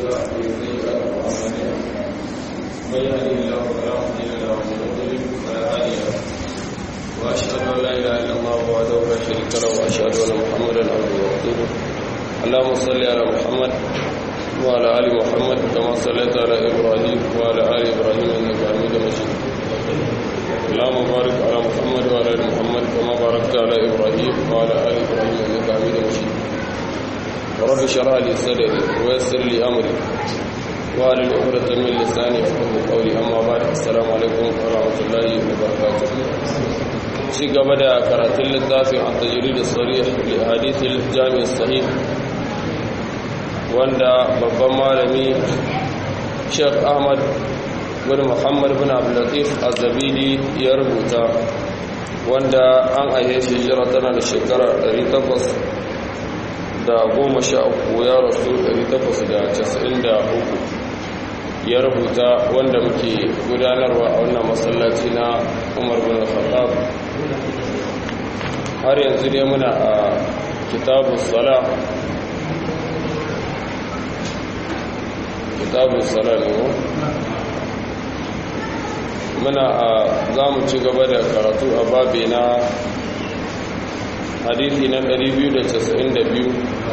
من سيئات أعمالنا من يهده الله فلا مضل له ومن يضلل فلا هادي له وأشهد أن لا إله إلا الله وحده لا شريك له وأشهد أن محمدا عبده ورسوله اللهم صل على محمد وعلى آل محمد كما صليت على إبراهيم وعلى آل إبراهيم إنك حميد مجيد اللهم بارك على محمد وعلى آل محمد كما باركت على إبراهيم وعلى آل إبراهيم إنك حميد مجيد رب اشرح لي صدري ويسر لي أمري وعلى عقدة من لساني يفقهوا قولي أما بعد السلام عليكم ورحمة الله وبركاته ci gaba da karatun littafin a tajiri da sarih li hadithil jami'in sahih wanda babban malami sheikh ahmad bin muhammad bin abdullatif azabili ya rubuta wanda an aihe shi jira tana da shekara 800 da goma sha uku ya rasu 893 ya rubuta wanda muke gudanarwa a wannan masallaci na umar bin khattab har yanzu dai muna a kitabu sala kitabu sala ne mu muna a za mu ci gaba da karatu a babi na hadithi na 292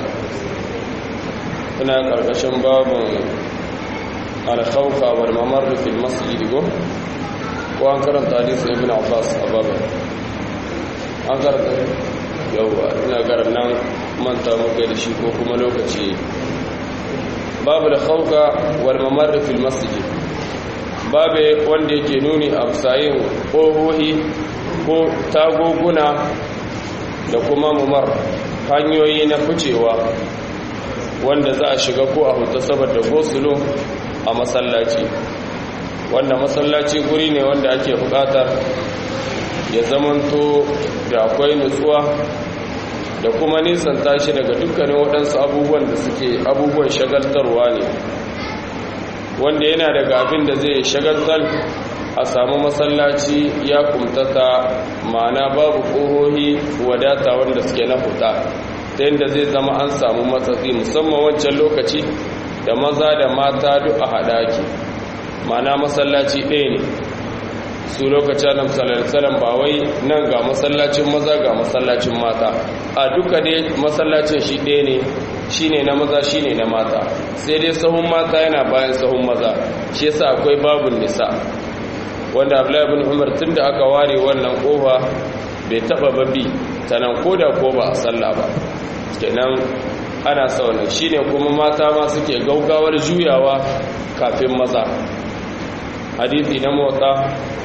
ina karkashin babin alkhawfa wal mamar fil masjid go ko an karanta hadisi ibn abbas a babin an karanta yauwa ina garan nan manta muka da shi ko kuma lokaci babu da khawfa wal mamar fil masjid babe wanda yake nuni a sayin ƙohohi ko tagoguna da kuma mamar hanyoyi na ficewa wanda za a shiga ko a huta saboda gosulo a masallaci wanda masallaci guri ne wanda ake bukatar ya zamanto da akwai nutsuwa da kuma nisan tashi daga dukkanin waɗansu abubuwan da suke abubuwan shagaltarwa ne wanda yana daga abin da zai shagaltar a samu masallaci ya kumtata ma'ana babu ƙohohi wadata wanda suke na huta ta yadda zai zama an samu matsatsi musamman wancan lokaci da maza da mata duk a haɗa ake ma'ana masallaci ɗaya ne su lokacin nan salam ba wai nan ga masallacin maza ga masallacin mata a duka dai masallacin shi ɗaya ne shi ne na maza shi ne na mata sai dai sahun mata yana bayan sahun maza shi yasa akwai babun nisa wanda abdullahi bin umar tun da aka ware wannan kofa bai taba babi ta nan ko da ko ba a sallah ba kenan ana saunan shine kuma mata ma suke gaugawar juyawa kafin maza hadithi na motsa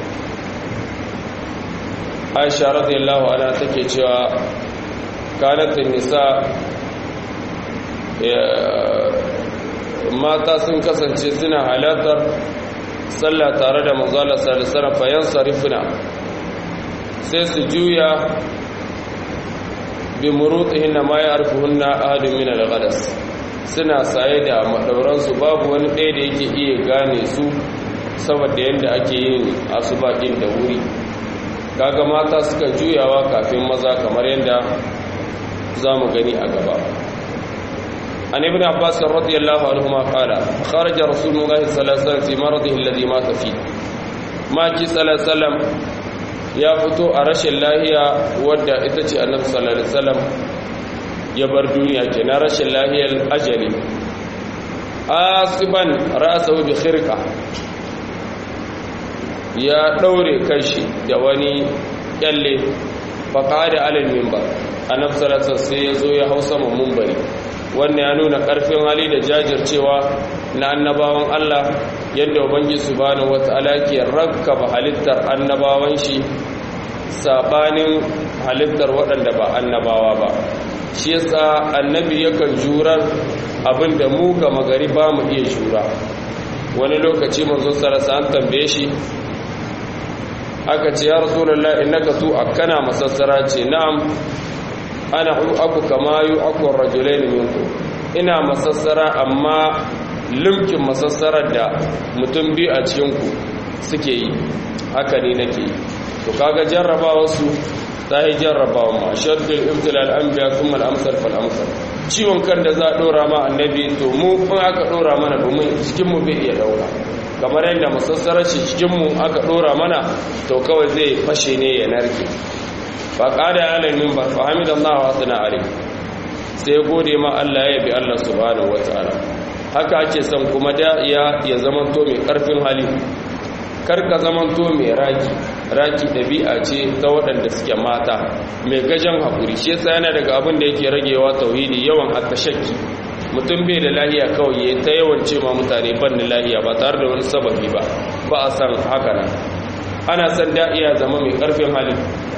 aisha radiyallahu anha take cewa kanatin nisa mata sun kasance suna halartar sallah tare da manzala salisara fayan sarifina sai su juya bi murutihin na ma ya arfuhunna ahadin min al-ghadas suna saye da madauransu babu wani ɗaya da yake iya gane su saboda yadda ake yin asubaɗin da wuri kaga mata suka juyawa kafin maza kamar yadda za mu gani a gaba عن ابن عباس رضي الله عنهما قال خرج رسول الله صلى الله عليه وسلم في مرضه الذي مات فيه ما جي صلى الله عليه وسلم يا فتو أرش الله ودى إتتي النبي صلى الله عليه وسلم يبر دنيا كنا رش الله الأجل آصبا رأسه بخرقة يا دوري كشي دواني يلي فقعد على المنبر النبي صلى الله عليه وسلم سيزو يهوسم منبري wannan ya nuna ƙarfin hali da jajircewa na annabawan Allah yadda ubangi subhanahu wata'ala ke rakkaba halittar annabawan shi sabanin halittar waɗanda ba annabawa ba shi yasa annabi yakan jurar abinda mu ga magari ba mu iya jura wani lokaci manzo sarasa an tambaye shi aka ce ya rasulullah innaka tu akana masassara ce na'am ana aku kama yu aku rajulain minku ina masassara amma limkin masassarar da mutum biyu a cikin ku suke yi haka ne nake yi to kaga jarrabawa su ta yi jarrabawa ma shaddul ibtilal anbiya kuma al-amsal fal amsal ciwon kan da za a dora ma annabi to mu in aka dora mana ba mu cikin mu bai iya dauka kamar yadda musassarar shi cikin mu aka dora mana to kawai zai fashe ne ya narke fa qada ala minbar fa hamidallahu wa sana alai sai gode ma Allah ya bi Allah subhanahu wataala haka ake son kuma da ya ya zamanto mai karfin hali karka zamanto mai raki raki ɗabi'a ce ta waɗanda suke mata mai gajen haƙuri shi yasa yana daga abin da yake ragewa tauhidi yawan hatta shakki mutum bai da lahiya kawai ya ta yawan ce ma mutane ban da lahiya ba tare da wani sababi ba ba a san haka nan ana san da iya zama mai ƙarfin hali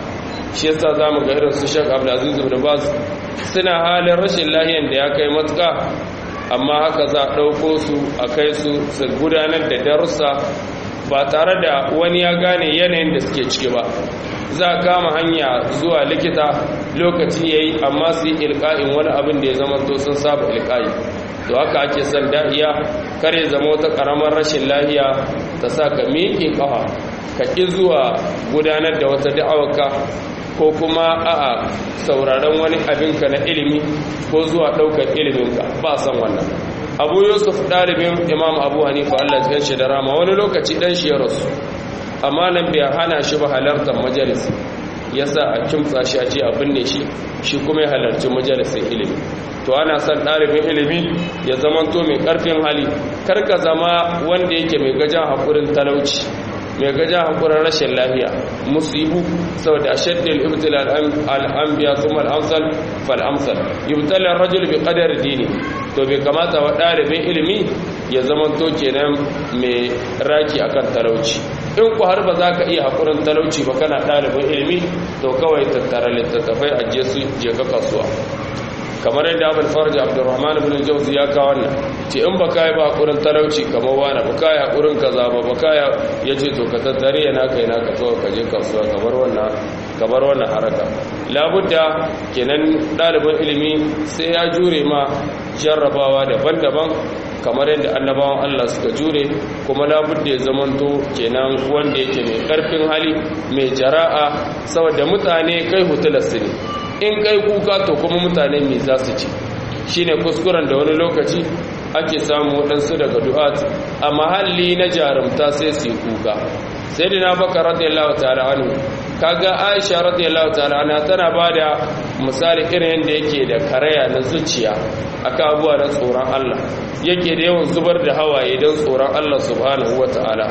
shi yasa za mu ga irin su shak abdulaziz ibn baz suna halin rashin lahiyan da ya kai matuƙa amma haka za a ɗauko su a kai su su gudanar da darussa ba tare da wani ya gane yanayin da suke ciki ba za a kama hanya zuwa likita lokaci ya yi amma su yi ilka'in wani abin da ya zama to sun saba ilka'i to haka ake son da'iya kare zama wata karamar rashin lahiya ta sa ka miƙe ƙafa ka ƙi zuwa gudanar da wata da'awarka ko kuma a'a sauraron wani abinka na ilimi ko zuwa ɗaukar iliminka ba san wannan abu yusuf ɗalibin imam abu hanifa allah cikin shi da rama wani lokaci ɗan shi ya rasu amma nan bai hana shi ba halartar majalis ya sa a kimtsa shi a ce a binne shi shi kuma ya halarci majalisin ilimi to ana son ɗalibin ilimi ya zamanto mai ƙarfin hali karka zama wanda yake mai gajan haƙurin talauci mai gaja hankulan rashin lafiya musibu saboda ashaddil ibtila al-anbiya thumma al-amsal fal amsal yubtala ar-rajul bi qadari dini to bai kamata wa dalibin ilimi ya zama to kenan mai raki akan talauci in ku har ba za ka iya hakurin talauci ba kana dalibin ilimi to kawai tattara littattafai a je su je ka kasuwa kamar yadda abin farji abdurrahman ibn jauzi ya kawo wannan ce in baka yi ba hakurin talauci kamar wani baka yi hakurin kaza ba baka ya ce to ka tattare yana kai na ka zo ka je kasuwa kamar wannan kamar wannan haraka labudda kenan ɗalibin ilimi sai ya jure ma jarrabawa daban-daban kamar yadda annabawan Allah suka jure kuma labudda ya zamanto kenan wanda yake mai karfin hali mai jara'a saboda mutane kai hutularsu ne in kai kuka to kuma mutane me za su ci shine kuskuren da wani lokaci ake samu waɗansu daga du'at a mahalli na jarumta sai su yi kuka sai da na baka radiyallahu ta'ala anhu kaga aisha radiyallahu ta'ala anha tana bada misali irin yadda yake da karaya na zuciya akan abuwa na tsoron Allah yake da yawan zubar da hawaye don tsoron Allah subhanahu wata'ala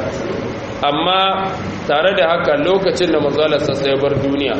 amma tare da haka lokacin da manzalarsa sai bar duniya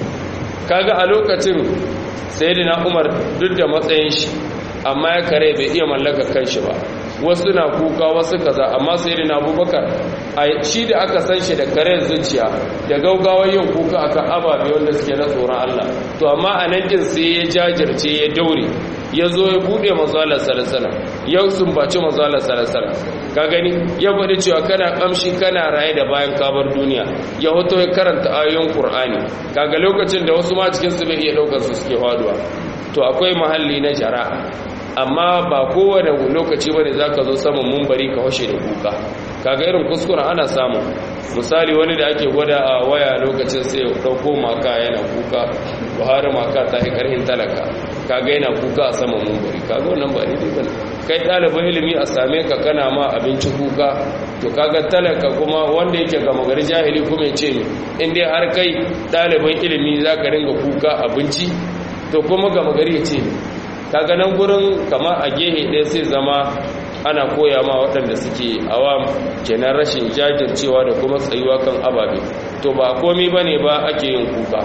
kaga a lokacin sayyidina Umar duk da matsayin shi amma ya kare bai iya mallaka kanshi ba wasu na kuka wasu kaza amma sayyidina Abubakar a shi da aka san shi da kare zuciya da gaugawar yin kuka akan ababe wanda suke na tsoron Allah to amma a nan din sai ya jajirce ya daure ya zo ya bude mazalar salasala ya sumbaci mazalar salasala ka gani ya faɗi cewa kana kamshi kana raye da bayan kabar duniya ya hoto ya karanta ayoyin qur'ani kaga lokacin da wasu ma cikin su bai iya daukar su suke faduwa to akwai mahalli na jara'a amma ba kowane lokaci bane zaka zo saman mumbari ka washe da kuka kaga irin kuskure ana samu misali wani da ake gwada a waya lokacin sai ya dauko maka yana kuka buhari maka ta yi karhin talaka kaga yana kuka a saman mumbari kaga wannan ba daidai bane kai ɗalibin ilimi a same ka kana ma abinci kuka to kaga talaka kuma wanda yake gama gari jahili kuma ya ce in dai har kai ɗalibin ilimi za ka ringa kuka abinci to kuma gama gari ya ce kaga nan gurin kama a gehe ɗaya sai zama ana koya ma waɗanda suke awam kenan rashin jajircewa da kuma tsayuwa kan ababe to ba komi ba ne ba ake yin kuka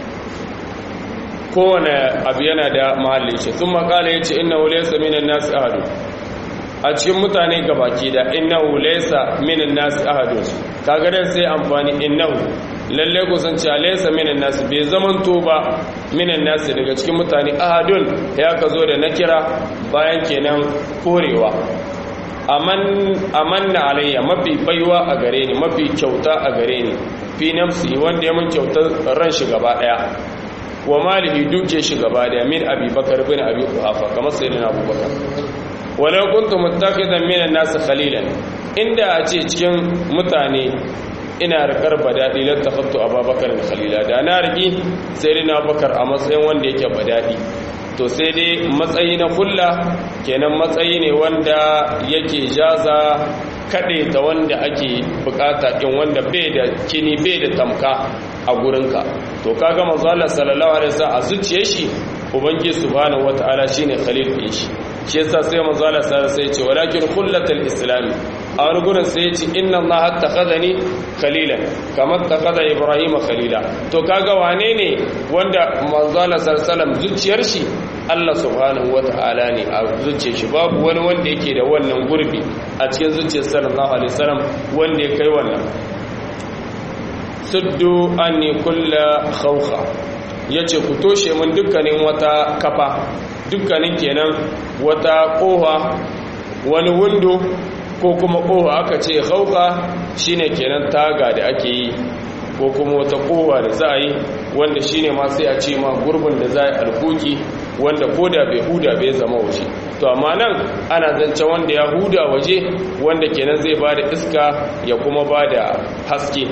kowane abu yana da mahallin shi sun makala ya ce ina wulaisa minan nasu ahadu a cikin mutane gabaki da ina wulaisa minan nasu ahadu kagarar sai amfani innahu lalle kusanci alaisa minan nasu bai zamanto ba minan nasu daga cikin mutane ahadun ya ka zo da na kira bayan kenan korewa amanna alayya mafi baiwa a gare ni mafi kyauta a gare ni fi nafsi wanda ya mun kyauta ran shi gaba daya wa malihi duke shi gaba daya min abi bakar bin abi kuhafa kamar sayyidina abubakar walau kuntu muttakhidan minan nas khalilan inda a ce cikin mutane ina rikar badadi lan tafattu ababakar khalila da na riki sayyidina abubakar a matsayin wanda yake badadi to sai dai matsayi na kulla kenan matsayi ne wanda yake jaza kaɗe ta wanda ake bukata ɗin wanda bai da kini bai da tamka a gurinka to kaga manzo Allah sallallahu alaihi wasallam a zuciyar shi ubangi subhanahu wataala shine khalil din shi shi yasa sai manzo Allah sallallahu alaihi wasallam sai ce walakin kullatul islam a wani gurin sai ce inna allaha takhadhani khalilan kamar takhadha ibrahima khalila to kaga wane ne wanda manzo Allah sallallahu alaihi wasallam zuciyar shi Allah subhanahu wata'ala ne a zuciyar shi babu wani wanda yake da wannan gurbi a cikin zuciyar sallallahu alaihi wasallam wanda ya kai wannan suddu anni kulla khawkha yace ku toshe mun dukkanin wata kafa dukkanin kenan wata koha wani windo ko kuma koha aka ce khawkha shine kenan taga da ake yi ko kuma wata kowa da za a yi wanda shine ma sai a ce ma gurbin da za a yi alkuki wanda ko da bai huda bai zama waje to amma nan ana zance wanda ya huda waje wanda kenan zai ba da iska ya kuma ba da haske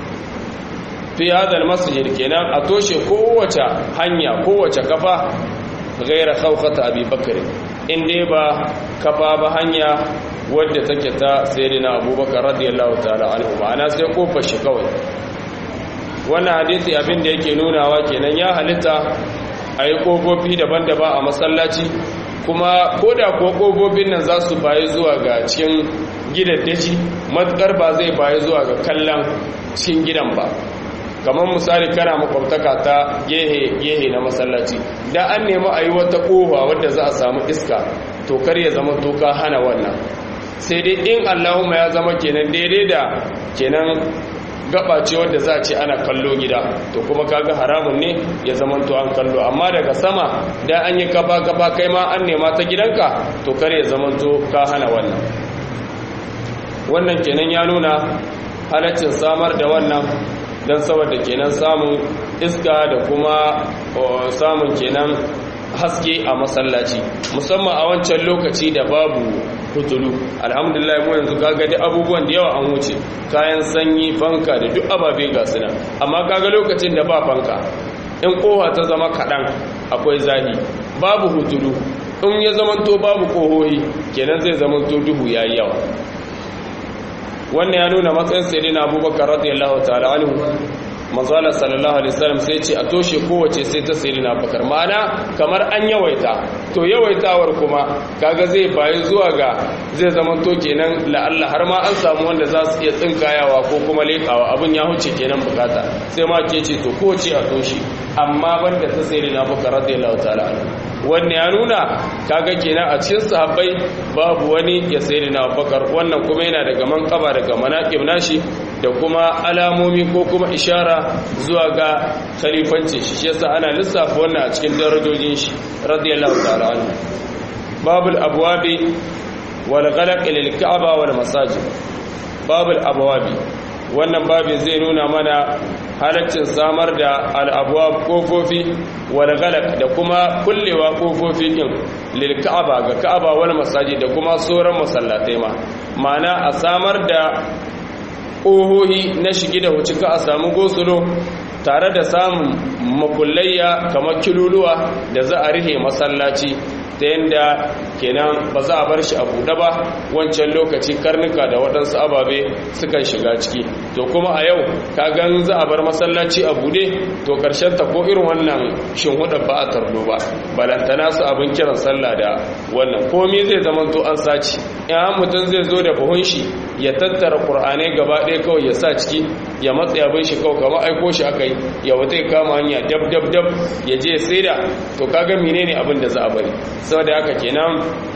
fi hadal masjid kenan a toshe kowace hanya kowace kafa gaira khawfata abi bakr in dai ba kafa ba hanya wadda take ta sayyidina abubakar radiyallahu ta'ala anhu ma'ana sai kofar shi kawai wannan hadisi abin da yake nunawa kenan ya halitta a yi ƙofofi daban-daban a masallaci kuma ko da kuwa ƙofofin nan za su bayi zuwa ga cikin gidaddaci matuƙar ba zai bayi zuwa ga kallon cikin gidan ba kamar misali kana makwabtaka ta gehe na masallaci da an nemi a yi wata ƙofa wadda za a samu iska to kar ya zama toka hana wannan sai dai in allahumma ya zama kenan daidai da kenan gaba ce wadda za a ce ana kallo gida to kuma kaga haramun ne ya zamanto an kallo amma daga sama da an yi kafa kafa kai ma an nema ta gidanka to kar ya zamanto ka hana wannan wannan kenan ya nuna halaccin samar da wannan don saboda kenan samun iska da kuma samun kenan haske a masallaci musamman a wancan lokaci da babu hutulu alhamdulillah mu yanzu kaga duk abubuwan da yawa an wuce kayan sanyi fanka da duk ababe ga suna amma kaga lokacin da ba fanka in kowa ta zama kaɗan akwai zahi babu hutulu in ya zamanto babu kohohi kenan zai zamanto duhu yayi yawa wannan ya nuna matsayin sayyidina abubakar radiyallahu ta'ala anhu manzala sallallahu alaihi wasallam sai ce a toshe kowace sai ta sayyidina bakar ma'ana kamar an yawaita to yawaitawar kuma kaga zai bayi zuwa ga zai zama to kenan la'alla har ma an samu wanda za su iya tsinkayawa ko kuma lekawa abin ya huce kenan bukata sai ma ke ce to kowace a toshe amma banda ta sayyidina bakar radiyallahu ta'ala wannan ya nuna kaga kenan a cikin sahabbai babu wani ya sayyidina bakar wannan kuma yana daga manqaba daga manaqib nashi da kuma alamomi ko kuma ishara zuwa ga khalifancin shi yasa ana lissafa wannan a cikin darajojin shi radiyallahu ta'ala anhu babul abwabi wal ghalaq lil ka'aba wal masajid babul abwabi wannan babin zai nuna mana halaccin samar da al abwab kofofi wal ghalaq da kuma kullewa kofofi din lil ka'aba ga ka'aba wal masajid da kuma sauran masallatai ma ma'ana a samar da ƙohohi na shigi da wuce ka a samu gosulo tare da samun makullayya kamar kiluluwa da za a rihe masallaci ta yadda kenan ba za a bar shi a buɗe ba wancan lokaci karnuka da waɗansu ababe sukan shiga ciki to kuma a yau ka gan za a bar masallaci a buɗe to ƙarshen ta ko irin wannan shinhuɗa ba a tarlo ba balantana su abin kiran sallah da wannan komi zai zama to an saci in mutum zai zo da buhun shi ya tattara ƙur'anai gaba ɗaya kawai ya sa ciki ya matsa abin shi kawai kamar aiko shi aka yi ya wata ya kama hanya dab dab dab ya je sai da to kaga menene abin da za a bari saboda haka kenan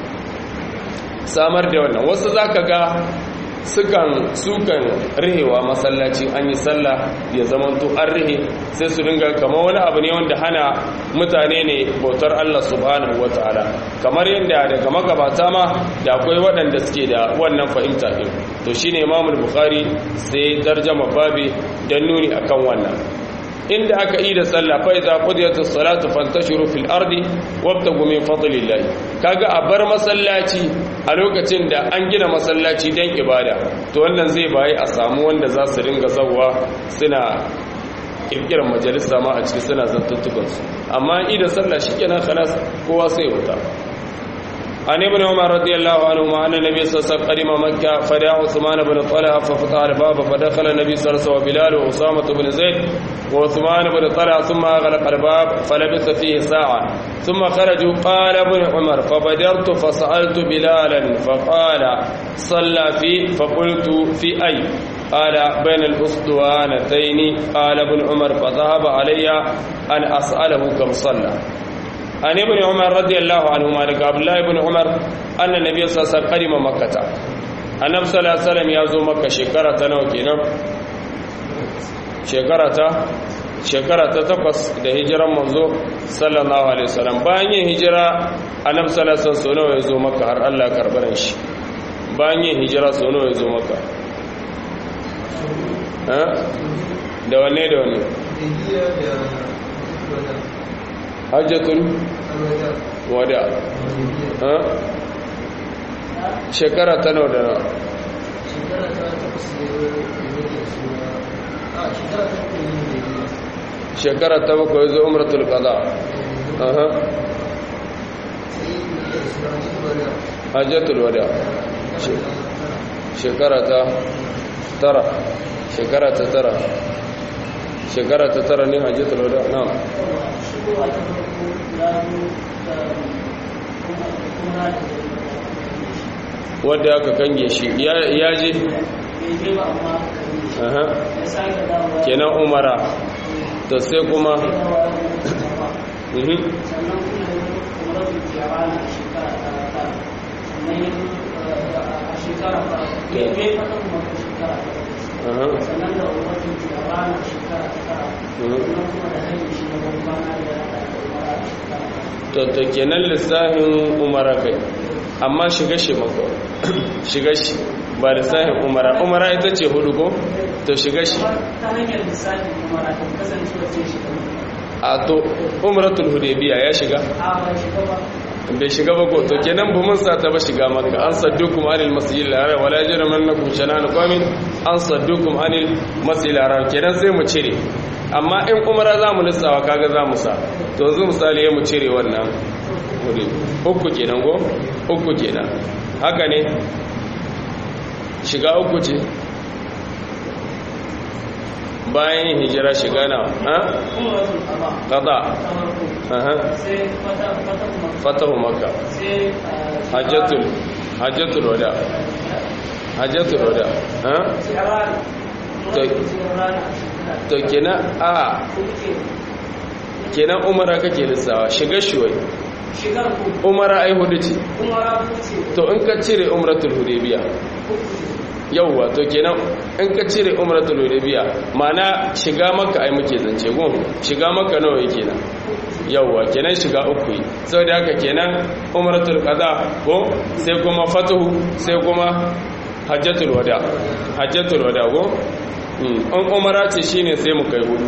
samar da wannan wasu zaka ga sukan sukan rihewa masallaci an yi sallah ya zamanto an rihe sai su dinga kamar wani abu ne wanda hana mutane ne bautar Allah subhanahu wataala kamar yadda daga magabata ma da akwai waɗanda suke da wannan fahimta din to shine Imam Bukhari sai tarjama babi dan nuni akan wannan inda aka yi da sallah fa idza qudiyatis salatu fantashiru fil ardi wabtagu min fadlillah kaga a bar masallaci a lokacin da an gina masallaci dan ibada to wannan zai bayi a samu wanda za su ringa zawwa suna kirkirar majalisa ma a ciki suna zantuttukan su amma idan sallah shikenan khalas kowa sai wuta عن ابن عمر رضي الله عنهما أن النبي صلى الله عليه وسلم قدم مكة فدعا عثمان بن طلحة ففتح الباب فدخل النبي صلى الله عليه وسلم وبلال وأسامة بن زيد وعثمان بن طلحة ثم أغلق الباب فلبث فيه ساعة ثم خرجوا قال ابن عمر فبدرت فسألت بلالا فقال صلى في فقلت في أي قال بين الأسطوانتين قال ابن عمر فذهب علي أن أسأله كم صلى عن ابن عمر رضي الله عنهما لك عبد الله بن عمر أن النبي صلى الله عليه وسلم قدم مكة النبي صلى الله عليه وسلم يزو مكة شكرة نوكينا شكرة shekara ta takwas da hijiran manzo sallallahu alaihi wasallam bayan yin hijira annabi sallallahu alaihi wasallam nawa ya zo maka har Allah karbaran shi bayan yin hijira so nawa ya zo maka da wanne da wanne hajjatul wada shekara ta nawa da nawa shekara ta bakwai zo umratul qada aha hajjatul wada shekara ta tara shekara ta tara shekara ta tara ne hajjatul wada na'am wadda aka kange shi ya je kenan umara to sai kuma sannan da umarci a ranar shekara ta tara sannan kuma da hanyar shi na bambana da to kenan lissahin umara kai amma shiga shi mako shiga shi ba lissahin umara umara ita ce hudu ko to shiga shi ta hanyar lissahin umara ta kasancewa ce shi a to umratul hudaybiya ya shiga a ba shiga ba bai shiga ba ko to kenan bu mun sata ba shiga makka an saddukum anil masjidil haram wala yajramannakum shana'an qawmin an saddukum anil masjidil haram kenan sai mu cire amma in umara za mu lissawa kaga za mu sa to yanzu misali ya mu cire wannan wuri uku kenan go uku kenan haka ne shiga uku ce bayan yin hijira shiga na ha umaratul qada qada ta farko aha sai fata fata kuma fatahu makka sai hajjatul hajjatul wada hajjatul wada ha sai rana To- rana to kenan a kenan umara kake lissawa shiga shuwai shigar ku umara ai hudu ce umara ku ce to in ka cire umratul hudaybiya yauwa to kenan in ka cire umratul hudaybiya ma'ana shiga makka ai muke zance gun shiga makka nawa yake nan yauwa kenan shiga uku yi saboda haka kenan umratul qada ko sai kuma fatuhu sai kuma hajjatul wada hajjatul wada ko in umara ce shine sai mu kai hudu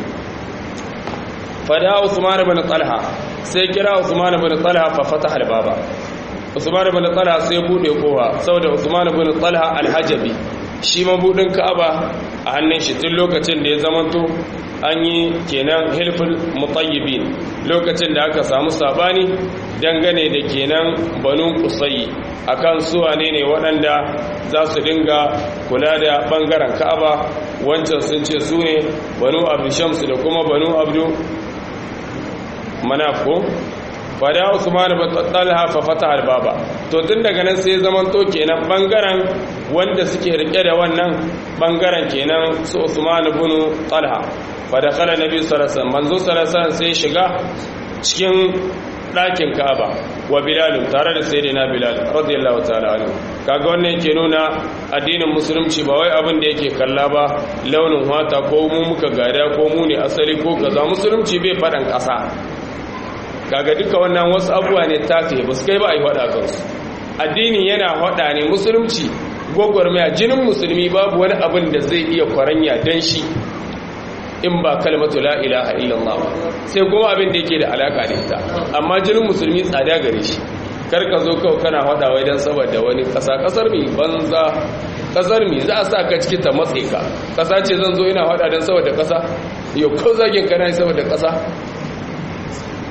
fada usman ibn talha sai kira usman ibn talha fa fataha al-baba usman ibn talha sai bude kowa saboda usman ibn talha al-hajabi shi mabudin ka'aba a hannun shi tun lokacin da ya zamanto an yi kenan hilful mutayyibin lokacin da aka samu sabani dangane da kenan banu kusayi akan su wane ne waɗanda za su dinga kula da ɓangaren ka'aba wancan sun ce su ne banu abdu shamsu da kuma banu abdu manafko fada usman bin talha fa fataha al-baba to tun daga nan sai zaman to kenan bangaren wanda suke rike da wannan bangaren kenan su usman bin talha fa dakhala nabi sallallahu alaihi wasallam manzo sallallahu alaihi wasallam sai shiga cikin ɗakin Ka'aba wa Bilal tare da sayyidina Bilal radiyallahu ta'ala anhu kaga wannan yake nuna addinin musulunci ba wai abin da yake kalla ba launin wata ko mu muka gada ko mu ne asali ko kaza musulunci bai faɗan ƙasa kaga duka wannan wasu abubuwa ne tafiye ba su kai ba a yi faɗa kansu addini yana faɗa ne musulunci gwagwarmaya jinin musulmi babu wani abin da zai iya kwaranya don shi in ba kalmatu la ilaha illallah ba sai kuma abin da yake da alaka da ita amma jinin musulmi tsada gare shi kar ka zo kawai kana faɗa wai don saboda wani ƙasa ƙasar mi banza ƙasar mi za a sa ka ciki ta matse ka ƙasa ce zan zo ina faɗa don saboda ƙasa yau ko zagin kana saboda ƙasa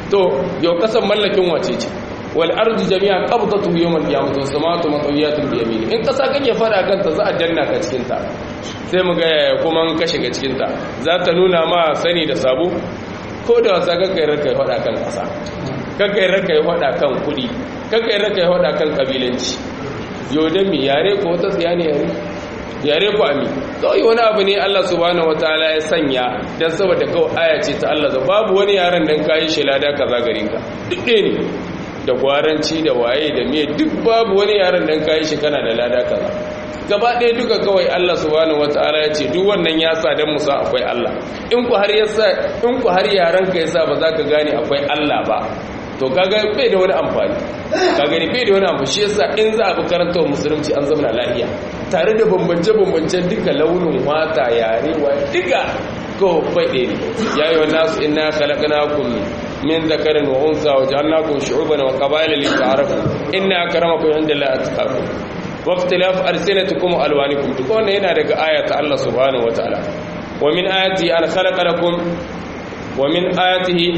to yau kasan mallakin wace ce wal ardu jami'a qabdatu yawm al-qiyamah was samawati matawiyatun bi yamini in kasa kake fara kanta za a danna ka cikin ta sai mu ga yaya kuma in ka shiga cikin ta za ta nuna ma sani da sabo ko da wasa kakai raka fada kan kasa kakai raka fada kan kudi kakai raka fada kan kabilanci yau da mi yare ko ta tsiya ne yare yare ku ami kawai wani abu ne Allah subhanahu wataala ya sanya dan saboda kawai aya ce ta Allah za babu wani yaran dan kayi shelada kaza garin ka duk ɗaya ne da gwaranci da waye da miye duk babu wani yaran dan kayi shi kana da lada kaza gaba ɗaya duka kawai Allah subhanahu wataala ya ce duk wannan ya sa dan musa akwai Allah in ku har yasa in ku har yaran ka yasa ba za ka gane akwai Allah ba to kaga bai da wani amfani ka gani bai da wani amfani shi yasa in za a bi karanta musulunci an zama lafiya tare da bambance-bambancen duka launin wata yare wa duka ko bai ɗaya ne ya yi wa nasu ina khalaqnakum min dhakarin wa unsa wa ja'alnakum shu'uban wa qaba'ila li ta'arafu inna akramakum indallahi atqakum wa ikhtilaf alsinatikum wa alwanikum duk wannan yana daga ayata Allah subhanahu wa ta'ala wa min ayati an khalaqa lakum wa min ayatihi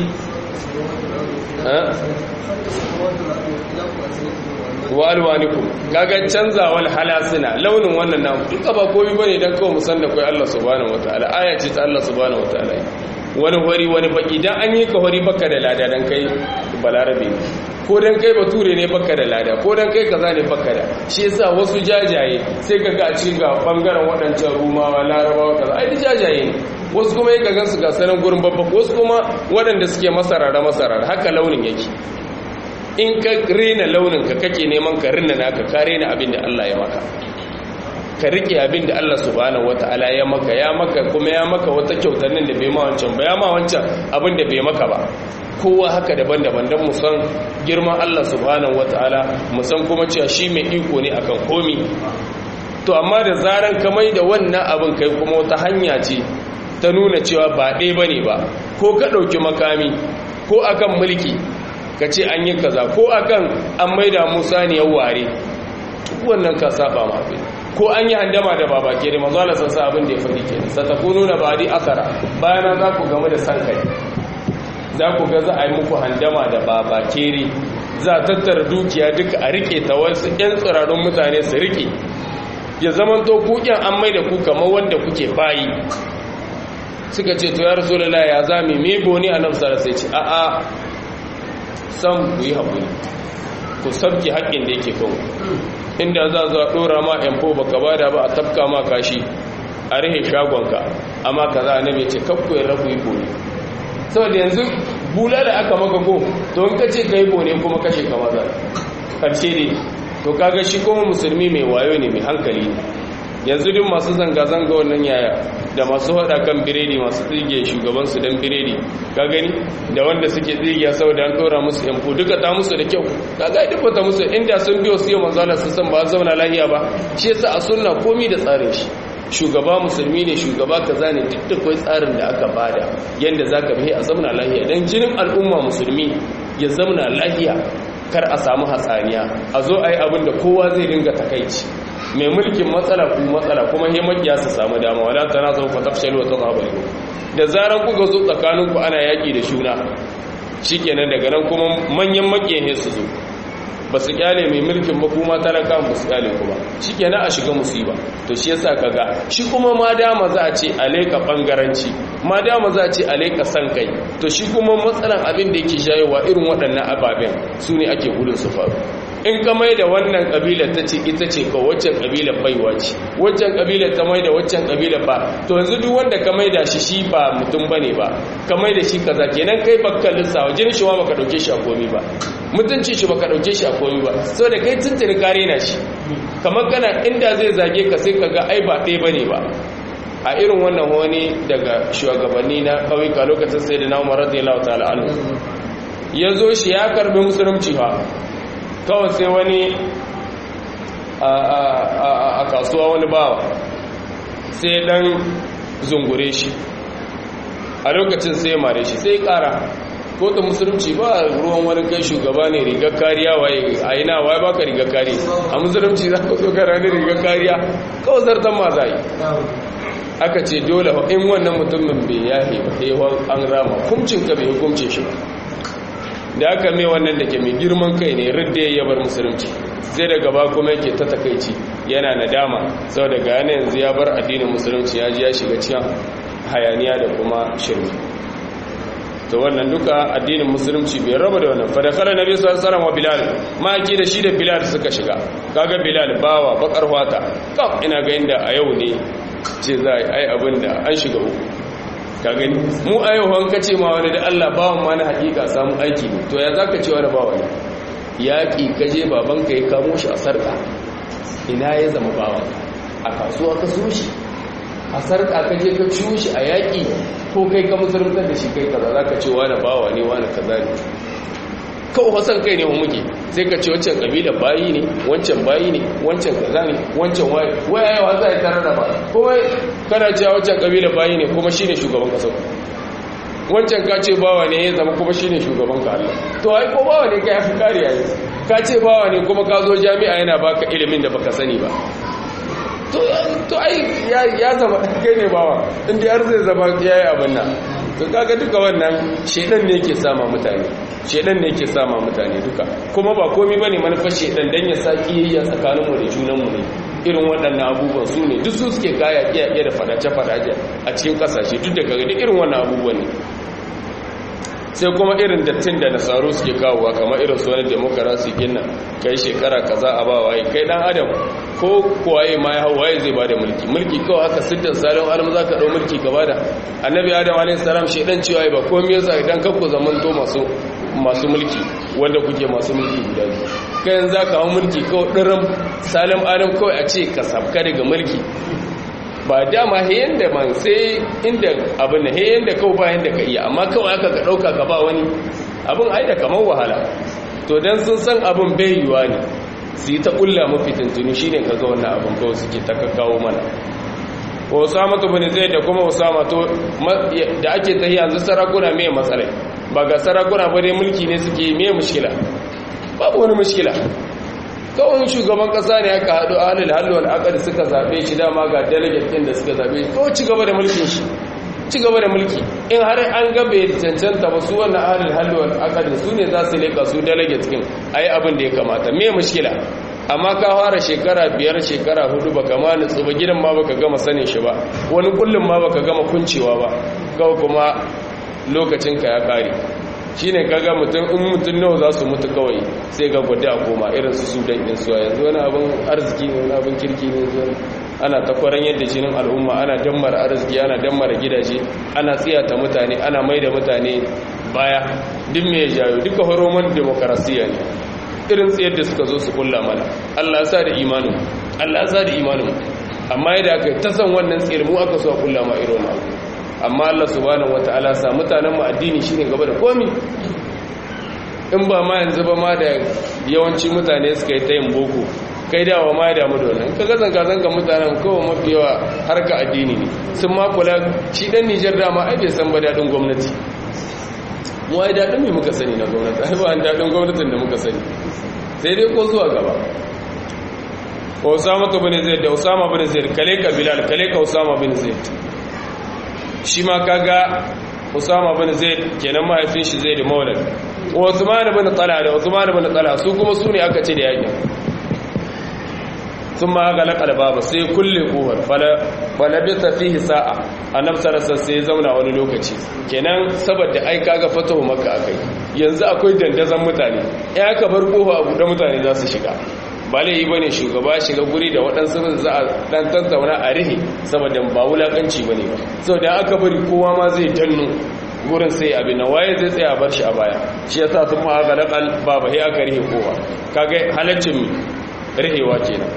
wa alwanikum kaga canzawal halasina launin wannan namu duka ba komai bane dan kawai musan da kai Allah subhanahu wataala aya ce ta Allah subhanahu wataala wani hori wani baki dan an yi ka hori baka da lada dan kai balarabe ko dan kai bature ne baka da lada ko dan kai kaza ne baka da shi yasa wasu jajaye sai kaga a cikin ga bangaren wadancan rumawa larabawa kaza ai jajaye ne wasu kuma yaka gansu ga sanan gurin babba wasu kuma waɗanda suke masarara masarara haka launin yake in ka rena launin ka kake neman ka rina naka ka rena abin da Allah ya maka ka rike abin da Allah subhanahu wataala ya maka ya maka kuma ya maka wata kyautar nan da bai ma wancan ba ya ma wancan abin da bai maka ba kowa haka daban-daban don mu san girman Allah subhanahu wataala mu san kuma cewa shi mai iko ne akan komi to amma da zaran ka mai da wannan abin kai kuma wata hanya ce ta nuna cewa ba ɗaya bane ba ko ka ɗauki makami ko akan mulki ka ce an yi kaza ko akan an maida musa ne ya ware wannan ka saba ma abin ko an yi handama da baba ke da manzala sun sa abin da ya faɗi ke sa ta kunu na bari akara bayan za ku game da san kai za ku ga za a yi muku handama da baba kere za a tattara dukiya duka a rike ta wasu 'yan tsirarun mutane su rike ya zama to kukin an mai da ku kamar wanda kuke bayi suka ce to ya rasu ya zami me boni a nan sai ce a'a san ku yi haƙuri ku sabki haƙƙin da yake kawo inda za zuwa ɗora ma yanfo ba ka bada ba a tafka ma kashi a rihe shagonka amma ka za a nabe ce kakku yin rafu yi bone saboda yanzu bula da aka maka ko to in ka ce ka yi bone kuma kashe ka maza karshe ne to kaga shi kuma musulmi mai wayo ne mai hankali ne yanzu duk masu zanga-zanga wannan yaya da masu hada kan biredi masu tsige shugabansu don biredi ka gani da wanda suke tsigiya saboda an ɗora musu yanfu duka ta musu da kyau ka ga duk bata musu inda sun biyo su yi manzala sun san ba zauna lahiya ba shi yasa a sunna komi da tsarin shi shugaba musulmi ne shugaba kaza ne duk da kai tsarin da aka bada yanda zaka bi a zauna lahiya dan jinin al'umma musulmi ya zauna lahiya kar a samu hatsaniya a zo a yi abin da kowa zai dinga takaici mai mulkin matsala ku matsala kuma he makiya su samu dama wala tana zo fa tafshalu wa tadhabu da zaran kuka zo tsakanin ku ana yaki da shuna shikenan daga nan kuma manyan makiyan he su zo ba su kyale mai mulkin ba kuma talaka ba su kyale ku ba shikenan a shiga musiba to shi yasa kaga shi kuma ma dama za a ce alaika bangaranci ma dama za a ce alaika san kai to shi kuma matsalan abin da yake shayowa irin waɗannan ababen su ne ake gudun su faru in ka mai da wannan ƙabilar ta ce ita ce ka waccan ƙabilar baiwa ce waccan ƙabilar ta mai da waccan ƙabilar ba to yanzu duk wanda ka mai da shi shi ba mutum bane ba ka mai da shi kaza kenan kai bakkan lissawa jin shi ma baka dauke shi a komi ba mutunci shi baka dauke shi a komi ba saboda kai tuntuni ka rena shi kamar kana inda zai zage ka sai ka ga ai ba ɗaya bane ba a irin wannan wani daga shugabanni na ƙauyuka lokacin sai da na umar radiyallahu ta'ala anhu ya zo shi ya karbi musulunci fa kawai sai wani a kasuwa wani bawa sai dan zungure shi a lokacin sai mare shi sai kara ko ta musulunci ba ruwan wani kai shugaba ne rigar kariya waye a yi na waye baka rigar kariya a musulunci za ka zo kara ne rigar kariya kawai zartan ma za yi aka ce dole in wannan mutumin bai yahe ba an rama kumcin ka bai hukumce shi ba da aka mai wannan da ke mai girman kai ne ridda ya bar musulunci sai da gaba kuma yake ta takaici yana nadama sau da gane yanzu ya bar addinin musulunci ya ji ya shiga cikin hayaniya da kuma shirme to wannan duka addinin musulunci bai raba da wannan fadakala nabi sallallahu alaihi wa bilal maki da shi da bilal suka shiga kaga bilal bawa bakar wata kaf ina ga inda a yau ne ce za a yi abin da an shiga uku ka gani mu a yau hanka ce ma wani da Allah bawan ma na hakika samun aiki ne to ya zaka ce wani bawa ne yaƙi kaje babanka ya kamo shi a sarƙa ina ya zama bawan a kasuwa ka so shi a sarƙa ka je ka ciwo shi a yaƙi ko kai ka musulunta da shi kai kaza za ka ce wani bawa ne wani kaza ne kawo hasan kai ne muke sai ka ce wancan ƙabilar bayi ne wancan bayi ne wancan kaza ne wancan waye waya yawa za a yi tare da ba kuma kana cewa wancan ƙabilar bayi ne kuma shine shugaban ƙasar wancan ka ce bawa ne ya zama kuma shine shugaban ka Allah to ai ko bawa ne ka yafi kariya ne ka ce bawa ne kuma ka zo jami'a yana baka ilimin da baka sani ba to ai ya zama kai ne bawa inda har zai zama ya yi abin nan to kaga duka wannan shedan ne yake sama mutane shedan ne yake sama mutane duka kuma ba komai bane manufar shedan dan ya sa kiyayya tsakanin mu da junan mu ne irin waɗannan abubuwan su ne duk su suke kaya kiyaye da fadace fadace a cikin kasashe duk da kaga duk irin wannan abubuwan ne sai kuma irin dattin da nasaru suke kawowa kamar irin su wani demokarasi kinnan kai shekara kaza a ba waye kai dan adam ko kuwaye ma ya hau waye zai bada mulki mulki kawai haka siddan salon alam za ka ɗau mulki ka bada annabi adam alaihi salam shaidan cewa ba komai yasa idan kanku zamanto masu masu mulki wanda kuke masu mulki guda biyu kai yanzu za ka hau mulki kawai ɗirin salim adam kawai a ce ka sabka daga mulki ba dama heyan da man sai inda abin da heyan da kawai bayan da ka iya amma kawai aka ka ɗauka ka ba wani abin ai da kamar wahala to don sun san abin bai yiwa ne su yi ta ƙulla mafi tuntuni shi ne ka ga wannan abin kawai suke ta kawo mana osama to bane zai da kuma osama to da ake ta yanzu sarakuna mai matsalai ba ga sarakuna ba dai mulki ne suke mai mushkila babu wani mushkila kawai shugaban kasa ne aka haɗu ahalil hallu al'akari suka zaɓe shi dama ga delegate ɗin da suka zaɓe shi kawai ci gaba da mulkin shi ci gaba da mulki in har an gabe cancanta ba su wannan ahalil hallu al'akari su ne za su leƙa su delegate ɗin a yi abin da ya kamata me mushkila amma ka fara shekara biyar shekara hudu baka ma nutsu ba gidan ma baka gama sanin shi ba wani kullum ma baka gama kuncewa ba kawai kuma lokacinka ya kare shine kaga mutum in mutum nawa za su mutu kawai sai ga gwada a koma irin su sudan din suwa yanzu wani abin arziki ne wani abin kirki ne yanzu ana takwaran yadda jinin al'umma ana dammar arziki ana dammar gidaje ana tsiyata mutane ana mai da mutane baya duk mai jayo duka horoman demokarasiya ne irin tsayar da suka zo su kulla mana allah sa da imanin allah sa da imanin amma yadda aka ta san wannan tsayar mu aka so a kulla ma irin abu amma Allah subhanahu wataala sa mutanen mu addini shine gaba da komi in ba ma yanzu ba ma da yawanci mutane suka yi ta yin boko kai dawa ma ya damu da wannan ka ga zanga zanga mutanen kowa mafi yawa harka addini ne sun ma kula shi dan Nijar dama ai bai san ba dadin gwamnati mu ai dadin me muka sani na gwamnati ai ba an dadin gwamnatin da muka sani sai dai ko zuwa gaba Osama bin Zaid da Osama bin Zaid kale ka Bilal kale ka Osama bin Zaid shi ma kaga Usama bin Zaid kenan mahaifin shi Zaid Maulad Uthman bin Talha da Uthman bin Talha su kuma su ne aka ce da yakin sun ma ga laƙar babu sai kulle ƙofar falabita fihi sa'a annab sarasa sai ya zauna wani lokaci kenan saboda ai kaga fatahu maka akai yanzu akwai dandazon mutane ya aka bar ƙofa a buɗe mutane za su shiga ba laifi bane shugaba shiga guri da waɗansu za a ɗan tantauna a rihe saboda ba wulaƙanci bane ba saboda aka bari kowa ma zai danno gurin sai abin na waye zai tsaya bar shi a baya shi yasa sun ma aka laƙal ba ba aka rihe kowa kaga halaccin rihewa kenan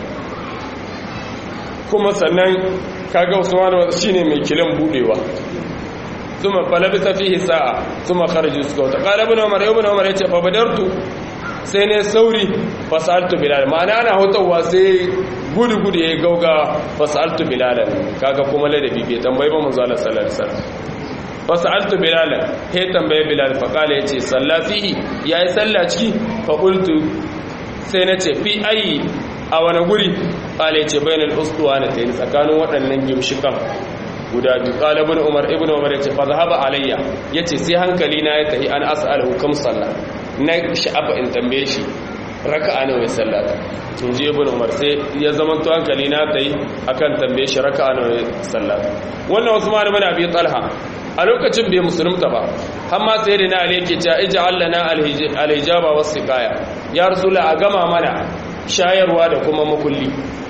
kuma sannan kaga usman shine mai kilan budewa ثم فلبث فيه ساعة ثم خرج سكوت قال ابن عمر ابن عمر yace fa badartu sai ne sauri fasaltu bilal ma'ana ana hotowa sai gudu gudu yayi gauga fasaltu bilal kaga kuma ladabi bai tambayi ba manzo Allah sallallahu alaihi wasallam fasaltu bilal he tambaye bilal fa kala yace salla fihi yayi salla ciki fa qultu sai nace fi ayi a wani guri kala yace bainal usduwana tayin tsakanin waɗannan gimshikan guda biyu kala ibn umar ibn umar yace fa zahaba alayya yace sai hankali na ya tahi an as'aluhu kam salla na sha'afa in tambaye shi raka'a nawa ya sallata in ji ibn umar sai ya zama to hankali na tayi akan tambaye shi raka'a nawa ya sallata wannan usman ibn abi talha a lokacin bai musulunta ba har ma sai da na ali yake cewa ij'al lana al-hijaba was-siqaya ya rasula a gama mana shayarwa da kuma makulli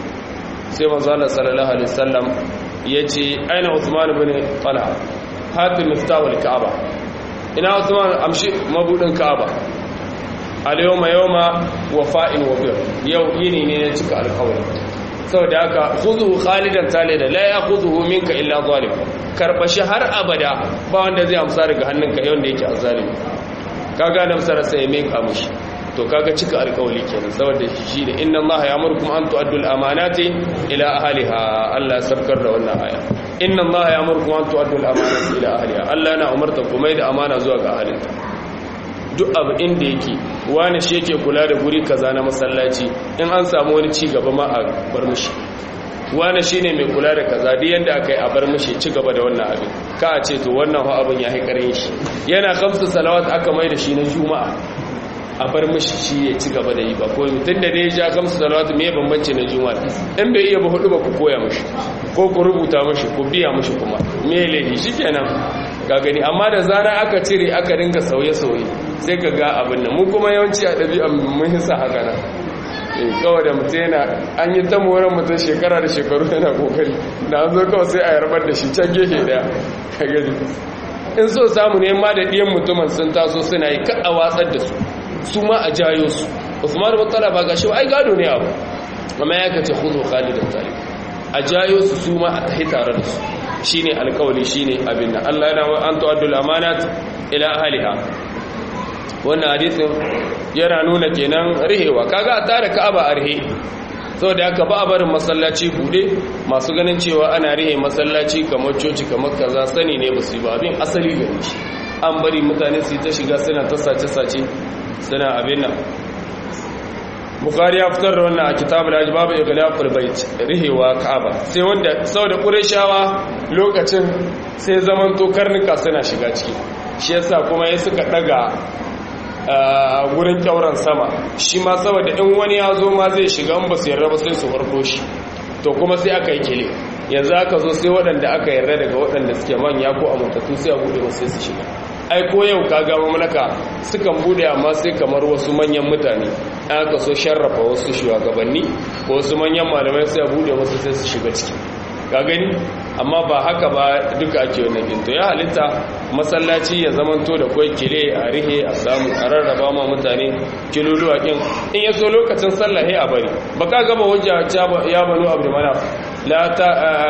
sai manzo Allah sallallahu alaihi wasallam yace aina usman ibn talha hatim miftahul ka'aba ina usman amshi mabudin ka'aba al-yawma yawma wafa'in wa bir yau yini ne na cika alƙawari saboda haka khudhu khalidan talida la ya'khudhu minka illa zalim karbashi har abada ba wanda zai amsa daga hannunka yau da yake azalimi kaga nan sara sai mai ka mushi to kaga cika alƙawari kenan saboda shi ne inna allaha ya'murukum an tu'addu al-amanati ila ahliha Allah sabkar da wannan aya inna allaha ya'murukum an tu'addu al-amanati ila ahliha Allah yana umarta ku mai da amana zuwa ga ahalinta duk abu inda yake wani shi yake kula da guri kaza na masallaci in an samu wani ci gaba ma a bar mushi wani shine mai kula da kaza duk yanda aka yi a bar mushi ci gaba da wannan abin ka a ce to wannan ha abin ya haikarin shi yana kamsu salawat aka mai da shi na juma'a a bar mashi shi ya ci gaba da yi ba ko mutum da dai ja kamsu salawatu me bambanci na juma'a in bai iya ba hudu ba ku koya mashi ko ku rubuta mashi ku biya mashi kuma me laifi shikenan ga gani amma da zara aka cire aka ringa sauye-sauye sai ka ga abin nan mu kuma yawanci a ɗabi'a mun hisa haka nan kawai da mutum yana an yi ta moran mutum shekara da shekaru yana kokari da an zo kawai sai a yarbar da shi can gefe daya ka gani in so samu ne ma da ɗiyan mutumin sun taso suna yi kaɗa watsar da su su ma a jayo su usman bin talaba ga shi ai gado ne abu amma ya kace khudhu khalidan talib a jayo su su ma a tahi tare da su shine alkawali shine abin nan Allah yana wa an tu'addul amanat ila ahliha wannan hadisin yana nuna kenan rihewa kaga a tare ka'aba a rihe saboda haka ba a barin masallaci bude masu ganin cewa ana rihe masallaci kamar coci kamar kaza sani ne basu ba abin asali gare shi an bari mutane su yi ta shiga suna ta sace-sace suna abin nan bukari ya fitar da wannan a kitab al babu ighlaqul bait rihewa ka'aba sai wanda saboda qurayshawa lokacin sai zaman to karnuka suna shiga ciki shi yasa kuma ya suka daga gurin kyauran sama shi ma saboda in wani ya zo ma zai shiga in ba su yarda ba sai su farko shi to kuma sai aka yi kile yanzu aka zo sai waɗanda aka yarda daga waɗanda suke manya ko a mutattu sai a buɗe sai su shiga ai ko yau kaga mamlaka sukan bude amma sai kamar wasu manyan mutane an aka so sharrafa wasu shugabanni ko wasu manyan malamai sai a bude wasu sai su shiga ciki ka gani amma ba haka ba duka ake wannan ginto ya halitta masallaci ya zamanto da kwai kile a rihe a samu a rarraba ma mutane kiluluwa kin in ya so lokacin sallah a bari ba ka gaba hujja ya banu abu mana la ta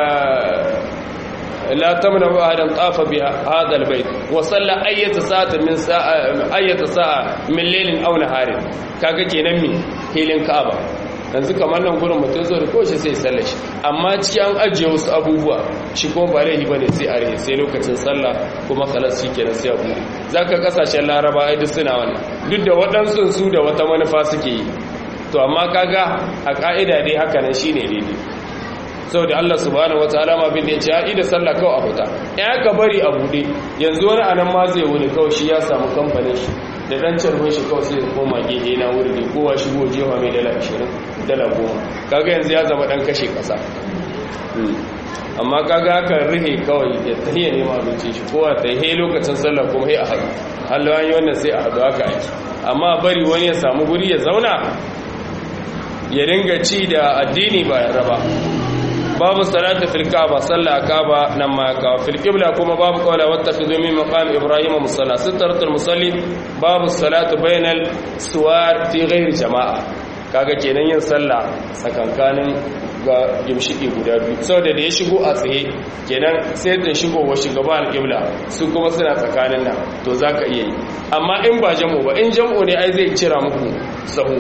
لا تمنع أحدا طاف بهذا البيت وصلى أي ساعة من ساعة أي ساعة من ليل أو نهار kaga kenan mi hilin Ka'aba yanzu kamar nan gurin mutum zo da koshi sai sallar shi amma ciki an ajiye wasu abubuwa shi kuma ba laifi bane sai a rihe sai lokacin sallah kuma kalas shi kenan sai a bude zaka kasashen laraba ai duk suna wannan duk da waɗansu su da wata manufa suke yi to amma kaga a ka'ida dai haka nan shine daidai saboda Allah subhanahu wataala ma bin da ya ce ya ida sallah kawai a huta in aka bari a bude yanzu wani anan ma zai wuni kawai shi ya samu kamfanin shi da dan carbin shi kawai sai koma gehe na wuri ne kowa shigo jewa mai dala 20 dala 10 kaga yanzu ya zama dan kashe kasa amma kaga haka rihe kawai ya tahiya nema abinci shi kowa ta yi lokacin sallah kuma sai a haɗu halin yi wannan sai a haɗu haka ake amma bari wani ya samu guri ya zauna ya dinga ci da addini ba ya raba babu salatu fil kaaba salla kaaba nan ma ka fil qibla kuma babu qawla wattakhidhu min maqam ibrahim musalla sitratul musalli babu salatu bainal suwar fi ghairi jama'a kaga kenan yin sallah tsakankanin ga gimshiki guda biyu saboda da ya shigo a tsaye kenan sai da shigo wa shugaba al-qibla su kuma suna tsakanin nan to zaka iya yi amma in ba jam'u ba in jam'u ne ai zai cira muku sahu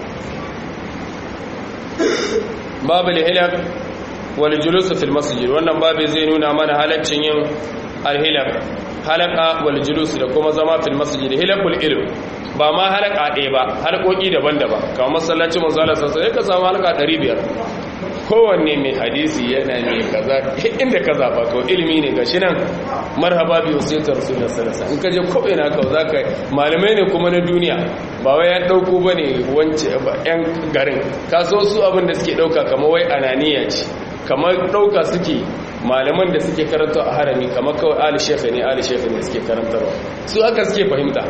babu lihilak wal julus fil masjid wannan babu zai nuna mana halaccin yin alhilak halaka wal julus da kuma zama fil masjid hilakul ilm ba ma halaka ɗaya ba halkoki daban-daban kamar masallacin manzo Allah sallallahu alaihi ka samu halaka 500 kowanne mai hadisi yana mai kaza inda ka zaba to ilimi ne gashi nan marhaba bi wasaitar rasulullah sallallahu alaihi in ka je ko ina ka zaka malamai ne kuma na duniya ba wai ya dauko bane wance ba yan garin ka so su abin da suke dauka kamar wai ananiya ce kamar dauka suke malaman da suke karanta a harami kamar kawai ali shekha ne ali shekha ne suke karantarwa su aka suke fahimta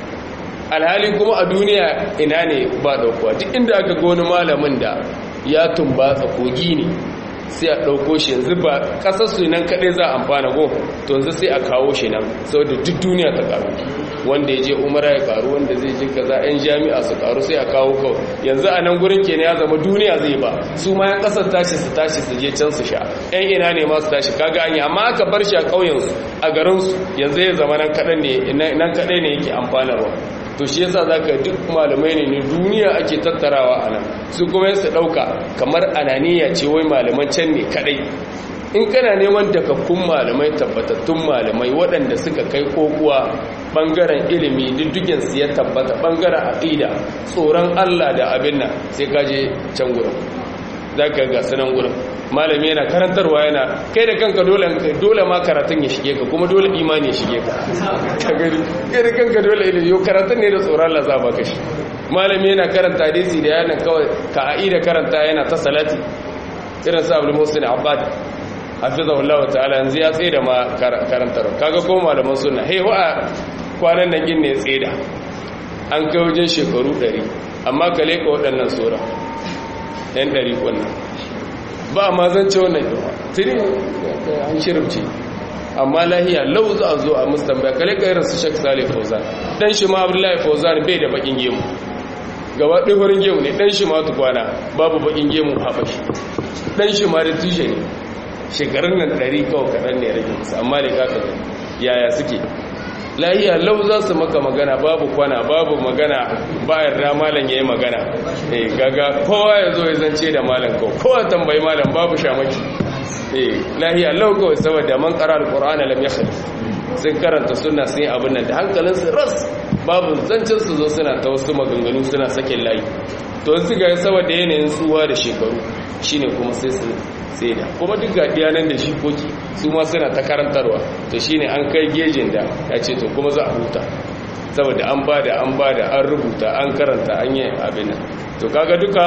alhali kuma a duniya ina ne ba daukuwa duk inda aka ga wani malamin da ya tumbatsa kogi ne sai a ɗauko shi yanzu ba ƙasarsu nan kaɗai za a amfana go to yanzu sai a kawo shi nan saboda duk duniya ta ƙaru wanda ya je umara ya ƙaru wanda zai je kaza 'yan jami'a su ƙaru sai a kawo kawai yanzu a nan gurin kenan ya zama duniya zai ba su ma 'yan ƙasar tashi su tashi su je can su sha 'yan ina ne ma su tashi kaga anya amma aka bar shi a ƙauyensu a garinsu yanzu ya zama nan kaɗai ne yake amfanarwa to shi yasa zaka duk malamai ne ne duniya ake tattarawa a nan su kuma su dauka kamar ananiya ce wai malaman can ne kadai in kana neman takakkun malamai tabbatattun malamai waɗanda suka kai kokuwa bangaren ilimi diddigin su ya tabbata bangaren aqida tsoron Allah da abin nan sai ka je can gurin zaka ga sanan gurin malami yana karantarwa yana kai da kanka dole dole ma karatun ya shige ka kuma dole imani ya shige ka ka gani kai da kanka dole ilimi yo karatun ne da tsoron Allah za ba ka shi malami yana karanta hadisi da yana kawai ka aida karanta yana ta salati irin sa Abdul Muhsin Abbad hafizahullahu ta'ala yanzu ya tsaye da ma karantar kaga ko malaman sunna hey wa kwanan nan gin ne tsaye da an kai wajen shekaru 100 amma ka leka waɗannan sura yan 100 wannan ba ma zan ce wannan yawa tiri an shirce amma lahiya lau za a zo a mustambaya kale ka irin su shek salih fauzan dan shi ma abdullahi fauzan bai da bakin gemu gaba ɗaya farin gemu ne dan shi ma tukwana babu bakin gemu haɓashi dan shi ma da tushe ne shekarun nan ɗari kawai kaɗan ne rage musu amma da kaka yaya suke lahiya lau za su maka magana babu kwana babu magana bayan da malam ya yi magana eh gaga kowa ya zo ya zance da malam kawai kowa tambayi malam babu shamaki eh lahiya lau kawai saboda man ƙara alƙur'ana lam ya sun karanta suna sun yi abin nan da hankalinsu ras babu zancen su zo suna ta wasu maganganu suna sakin layi to su ga saboda yanayin tsuwa da shekaru shine kuma sai su sai da kuma duk ga nan da shi koki su ma suna ta karantarwa to shine an kai gejin da ya ce to kuma za a huta saboda an bada an bada an rubuta an karanta an yi abin nan to kaga duka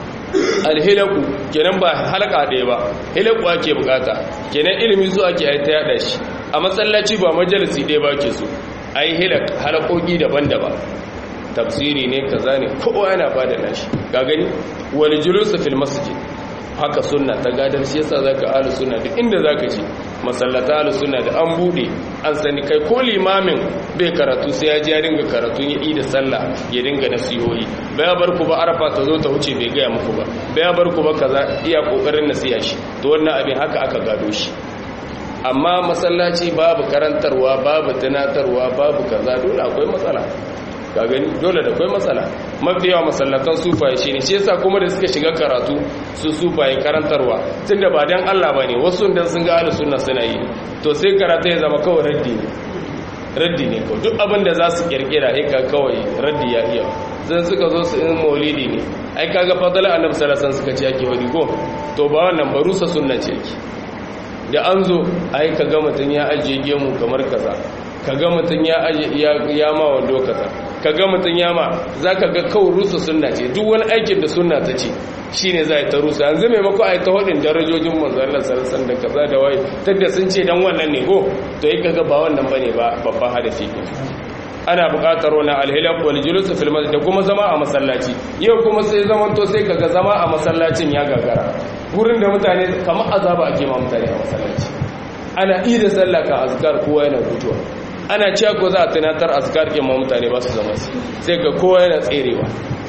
alhilaku kenan ba halaka ɗaya ba hilaku ake bukata kenan ilimi su ake aita yada shi a matsalaci ba majalisi ɗaya ba ke so a yi halakoki daban-daban tafsiri ne kaza ne kowa yana ba da nashi ga gani wani julusu fil masjid haka sunna ta gadar shi yasa zaka ahlus sunna duk inda zaka ci masallata ahlus sunna da an bude an sani kai ko limamin bai karatu sai ya ji ya dinga karatu ya yi da sallah ya dinga nasihohi bai bar ku ba arafa ta zo ta wuce bai gaya muku ba bai bar ku ba kaza iya kokarin nasiha shi to wannan abin haka aka gado shi amma masallaci babu karantarwa babu tunatarwa babu kaza dole akwai matsala ka gani dole da kwai matsala mafi yawa masallatan sufaye shi ne shi yasa kuma da suka shiga karatu su sufaye karantarwa tun da ba dan Allah ba ne wasu da sun ga ahlus sunna suna yi to sai karatu ya zama kawai raddi ne raddi ne kawai duk abin da za su kirkira sai ka kawai raddi ya iya zan suka zo su in maulidi ne ai kaga fadala annabi sallallahu alaihi wasallam suka ce ake wadi ko to ba wannan barusa sunna ce yake da an zo ai kaga mutun ya ajiye gemu kamar kaza kaga mutun ya ya ma wando kaza kaga mutun ya ma zaka ga kawai rusa sunna ce duk wani aikin da sunna ta ce shine za ta rusa yanzu maimako ai ta hodin darajojin manzo Allah sallallahu alaihi da kaza da wai tunda sun ce dan wannan ne ko to yi kaga ba wannan bane ba babban hadisi ana buƙatar wani alhilaf wal julus fil masjid da kuma zama a masallaci yau kuma sai zaman to sai kaga zama a masallacin ya gagara wurin da mutane kamar azaba ake ma mutane a masallaci ana ida sallah ka azkar kowa yana fitowa ana cewa ko za a tunatar azkar ke ma mutane ba su zama sai ga kowa yana tserewa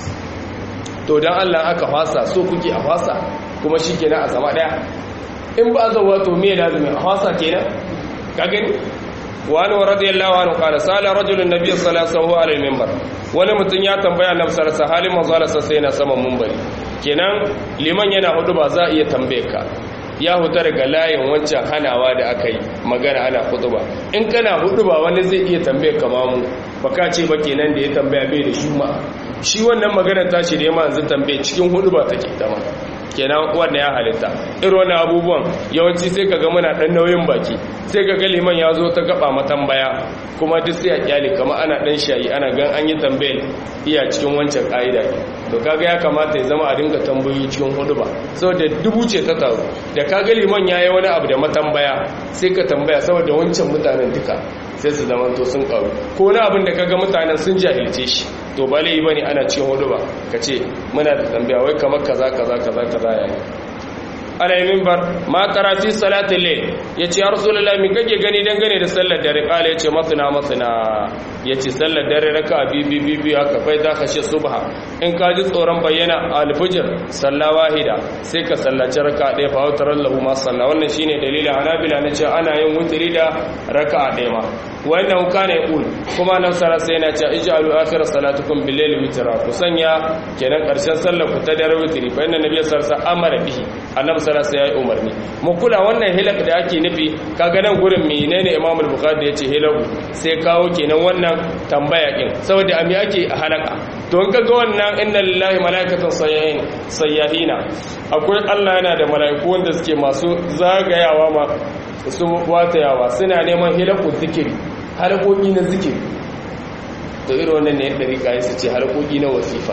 to dan Allah aka fasa so kuke a fasa kuma shikenan a zama daya in ba zawa to me lazimi a fasa kenan ka gani wani wa radiyallahu anhu qala sala rajulun nabiy sallallahu alaihi minbar wani mutum ya tambaya annabi sallallahu alaihi halin manzo Allah sai yana saman minbari kenan liman yana hudu ba za a iya tambaye ka ya huta daga layin wancan hanawa da aka yi magana ana hutuba in kana hutuba wani zai iya tambaye ka mamu baka ce ba kenan da ya tambaya bai da shuma shi wannan magana ta ce da ya yanzu tambaye cikin hutuba take ta ma kenan wannan ya halitta irin wannan abubuwan yawanci sai kaga muna dan nauyin baki sai kaga liman ya zo ta gaba matambaya kuma duk sai a kyale kamar ana dan shayi ana gan an yi tambayar iya cikin wancan ka'ida to kaga ya kamata ya zama a dinga tambayoyi cikin hudu ba saboda dubu ce ta taru da kaga liman ya yi wani abu da matambaya sai ka tambaya saboda wancan mutanen duka sai su zama to sun karu ko wani abin da kaga mutanen sun jahilce shi to ba lai bane ana cikin hudu ba ka ce muna da tambaya wai kamar kaza kaza kaza kaza yayi ana yi mimbar ma karati salatin lai ya ce ya rasulullah mi kake gani dangane da sallar dare kala ya ce matsina matsina ya ce sallar dare raka a bibi bibi haka fai za ka shi subha in ka ji tsoron bayyana alfijir salla wahida sai ka sallaci raka a ɗaya fahimtar lahu ma salla wannan shine dalilin hanabila na ce ana yin wutiri da raka a ɗaya ma wannan kana yaqul kuma nan sara sai yana cewa ij'alu akhir salatukum bil layli witra ku sanya kenan karshen sallar ku ta dare witri fa inna nabiyyu sallallahu alaihi wasallam amara bihi annabi sallallahu alaihi wasallam ya umarni mu kula wannan hilak da ake nufi kaga nan gurin menene imam al-bukhari da yace hilaku sai kawo kenan wannan tambaya din saboda ami ake halaka to in kaga wannan inna lillahi malaikatan sayyahin sayyahina akwai Allah yana da malaiku wanda suke masu zagayawa ma su watayawa suna neman hilakun zikiri halakoki na zikiri to irin wannan ne yadda rika yi su ce halakoki na wasifa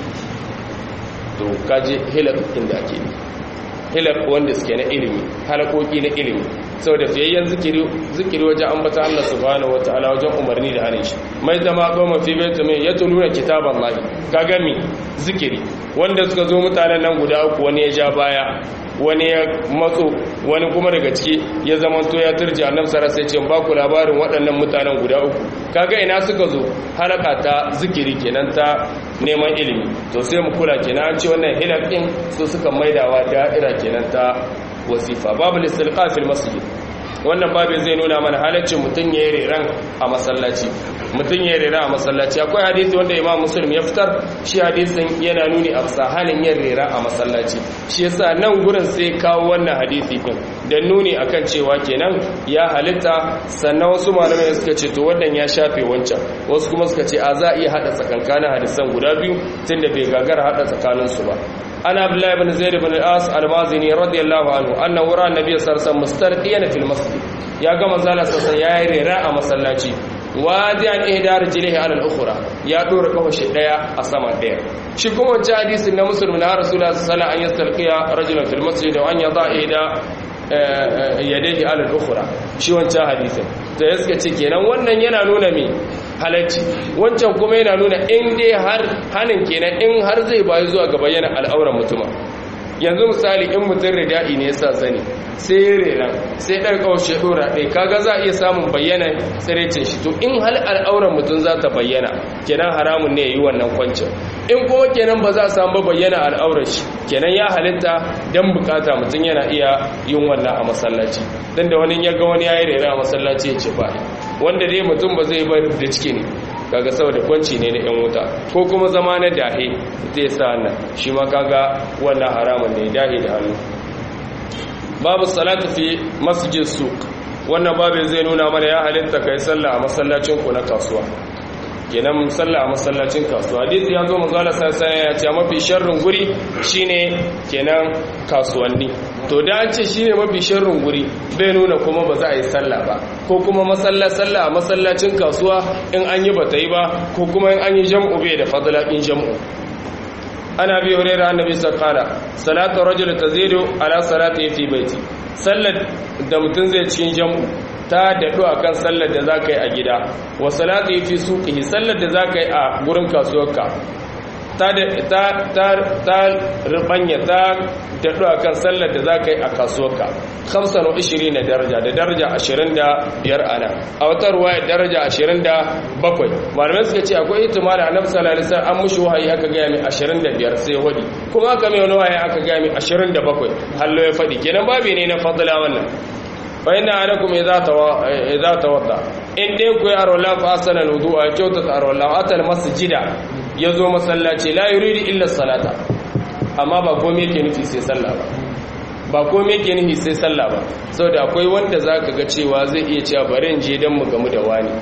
to kaji hilakokin da ake ne hilak wanda suke na ilimi halakoki na ilimi saboda fiyayyen zikiri zikiri wajen ambata Allah subhanahu wataala wajen umarni da hane shi mai zama goma fi baitu mai ya tuluna kitaban lahi ka gami zikiri wanda suka zo mutanen nan guda uku wani ya ja baya wani ya matso wani kuma daga ciki ya zama to ya turji annabi sallallahu alaihi wasallam ba ku labarin waɗannan mutanen guda uku kaga ina suka zo halaka ta zikiri kenan ta neman ilimi to sai mu kula kenan an ce wannan hilakin su suka maidawa da'ira kenan ta wasifa babu listilqa fil masjid wannan babin zai nuna mana halaccin mutum ya yi reran a masallaci mutum ya yi reran a masallaci akwai hadisi wanda imam muslim ya fitar shi hadisin yana nuni a halin yin rera a masallaci shi yasa nan gurin sai kawo wannan hadisi din da nuni akan cewa kenan ya halitta sannan wasu malamai suka ce to wannan ya shafe wancan wasu kuma suka ce a za a iya hada tsakankanin hadisan guda biyu tunda bai gagara hada tsakaninsu ba أنا عبد الله بن زيد بن العاص المازني رضي الله عنه أنه رأى النبي صلى الله عليه وسلم مسترقيا في المسجد يا جماعة زال سسن يا ريراء مسلاتي wadiyan ihda rijlihi ala al-ukhra ya dora kafa shi daya a sama daya shi kuma wancan hadisin na muslim na rasulullah sallallahu alaihi wasallam an yastalqiya rajulan fil masjid wa an yada ihda yadayhi ala al-ukhra shi wancan hadisin to ya suka ce kenan wannan yana nuna me halacci wancan kuma yana nuna in dai har hanin kenan in har zai bayi zuwa ga bayyana al'auran mutuma yanzu misali in mutum rida'i ne yasa zani sai ya rera sai ɗan ƙaushe ɗora ɗai kaga za a iya samun bayyana tsirecin shi to in hal al'auran mutum za ta bayyana kenan haramun ne ya yi wannan kwancin in kuma kenan ba za a samu bayyana al'aurar shi kenan ya halitta don bukata mutum yana iya yin wannan a masallaci don da wani ya ga wani ya yi rera a masallaci ya ce ba wanda dai mutum ba zai bar da ciki ne kaga saboda kwanci ne na 'yan wuta ko kuma zama na dahe zai sa nan shi ma kaga wannan haramun ne dahe da hannu babu salatu fi masjid suq wannan babin zai nuna mana ya halitta kai sallah a masallacin ku na kasuwa kenan sallah a masallacin kasuwa hadisi ya zo manzala sai ya ce mafi sharrin guri shine kenan kasuwanni to da an ce shine mafi sharrin guri bai nuna kuma ba za a yi sallah ba ko kuma masalla sallah a masallacin kasuwa in an yi bata yi ba ko kuma in an yi jam'u bai da fadla in jam'u ana bi hurera annabi sallallahu salatu rajul tazidu ala salati fi baiti sallar da mutum zai cikin jam'u ta daɗu a kan sallar da za ka yi a gida wa salatu fi suqihi sallar da za ka yi a gurin kasuwarka ta ta rubanya ta daɗu a kan sallar da za ka yi a kasuwarka hamsin wa ishirin na daraja da daraja ashirin da biyar ana a wata ruwa ya daraja ashirin da bakwai malamai suka ce akwai itimar a nafsa lalisar an mushi wahayi aka gaya mai ashirin da biyar sai wadi kuma aka mai wani wahayi aka gaya mai ashirin da bakwai hallo ya faɗi kenan babi ne na fadila wannan bayan anakum idza tawadda in dai ku yi arwala fa asana alwudu a kyautata arwala atal masjida yazo masallaci la yuridu illa salata amma ba komai yake nufi sai sallah ba ba komai yake nufi sai sallah ba saboda akwai wanda zaka ga cewa zai iya cewa bari in je dan mu gamu da wani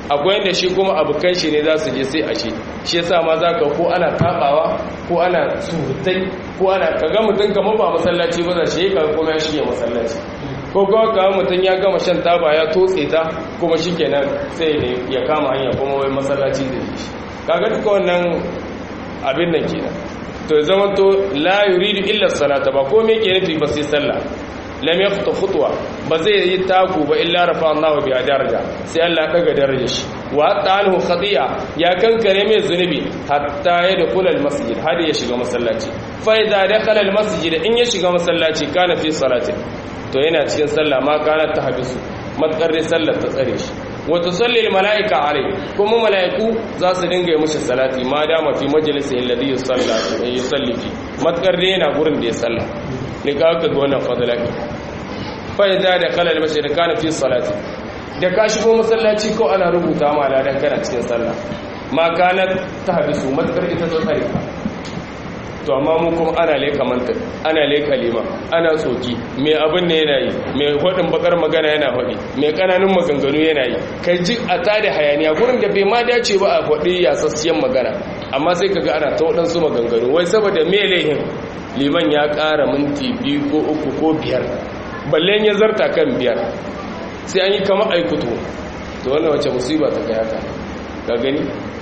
akwai inda shi kuma abokan shi ne za su je sai a shi shi yasa ma za ka ko ana tabawa ko ana surutai ko ana kaga mutum kamar ba masallaci ba za shi ka kuma ya shige masallaci ko kuma kawo mutum ya gama shan taba ya totse ta kuma shi kenan sai ya kama hanya kuma wai masallaci da shi kaga duka wannan abin nan kenan to zama to la yuridu illa salata ba ko me ke nufi ba sai sallah lam yaqta khutwa ba zai yi taku ba illa rafa Allahu bi daraja sai Allah daga darajar shi wa ta'alahu khati'a ya kankare mai zunubi hatta ya dakula almasjid har ya shiga masallaci fa idza dakhala almasjid in ya shiga masallaci kana fi salati to yana cikin sallah ma kana tahbisu matkar sallar ta tsare shi wa tusalli almalaika alai kuma malaiku za su dinga yi mishi salati ma dama fi majlisi alladhi yusalla yusalli fi matkar yana gurin da ya salla ne ka ga wannan fadlan fa idza dakhala almasjid kana fi salati da ka shigo masallaci ko ana rubuta ma ladan kana cikin sallah ma kana tahbisu matkar ita ta tsare ka to amma mu kuma ana leka mantar ana leka lima ana tsoki mai abin ne yana yi mai hudin bakar magana yana hudi mai kananun maganganu yana yi kai ji a tada hayaniya gurin da bai ma dace ba a hudi yasassiyan magana amma sai kaga ana ta waɗansu maganganu wai saboda me laihin liman ya ƙara minti biyu ko uku ko biyar balle ya zarta kan biyar sai an yi kama aikuto to wannan wace musiba ta kai haka ga gani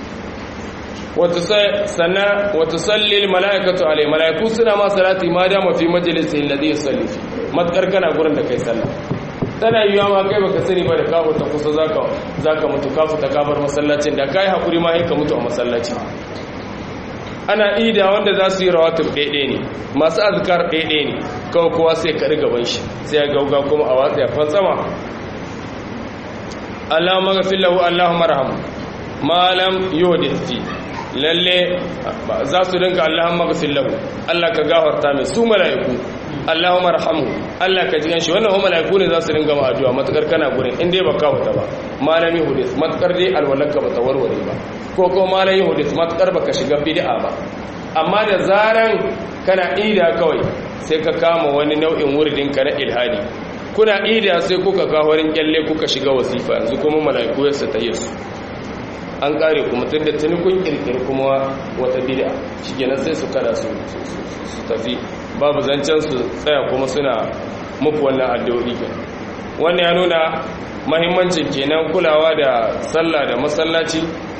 sannan wata sallil mala'ikatu alai mala'iku suna ma salati ma dama fi majalisi alladhi yusalli fi matkar kana gurin da kai sallah tana yiwa ma kai baka sani ba da ka ta kusa zaka zaka mutu ka fita kafar masallacin da kai hakuri ma ka mutu a masallaci ana ida wanda za su yi rawatib ɗaiɗe ne masu azkar ɗaiɗe ne kawai kowa sai ka gaban shi sai ya gauga kuma a watsa ya fantsama Allahumma ghfir lahu Allahumma arhamhu ma lam yuhdith lalle za su dinka Allahumma ghfir lahu Allah ka gafarta mai su mala'iku Allahumma arhamhu Allah ka jigan shi wannan mala'iku ne za su dinga ma addu'a matakar kana gurin in dai baka huta ba malami hudis matakar dai alwalaka bata warware ba ko ko malami hudis matakar baka shiga bid'a ba amma da zaran kana ida kawai sai ka kama wani nau'in wuridin ka na ilhadi kuna ida sai kuka kawo wurin kyalle kuka shiga wasifa yanzu kuma mala'iku ya su tayyar an kare kuma tun da tuni kun kirkiri kuma wata bid'a shikenan sai su kada su su tafi babu zancen su tsaya kuma suna muku wannan addu'o'i ke wannan ya nuna mahimmancin kenan kulawa da sallah da masallaci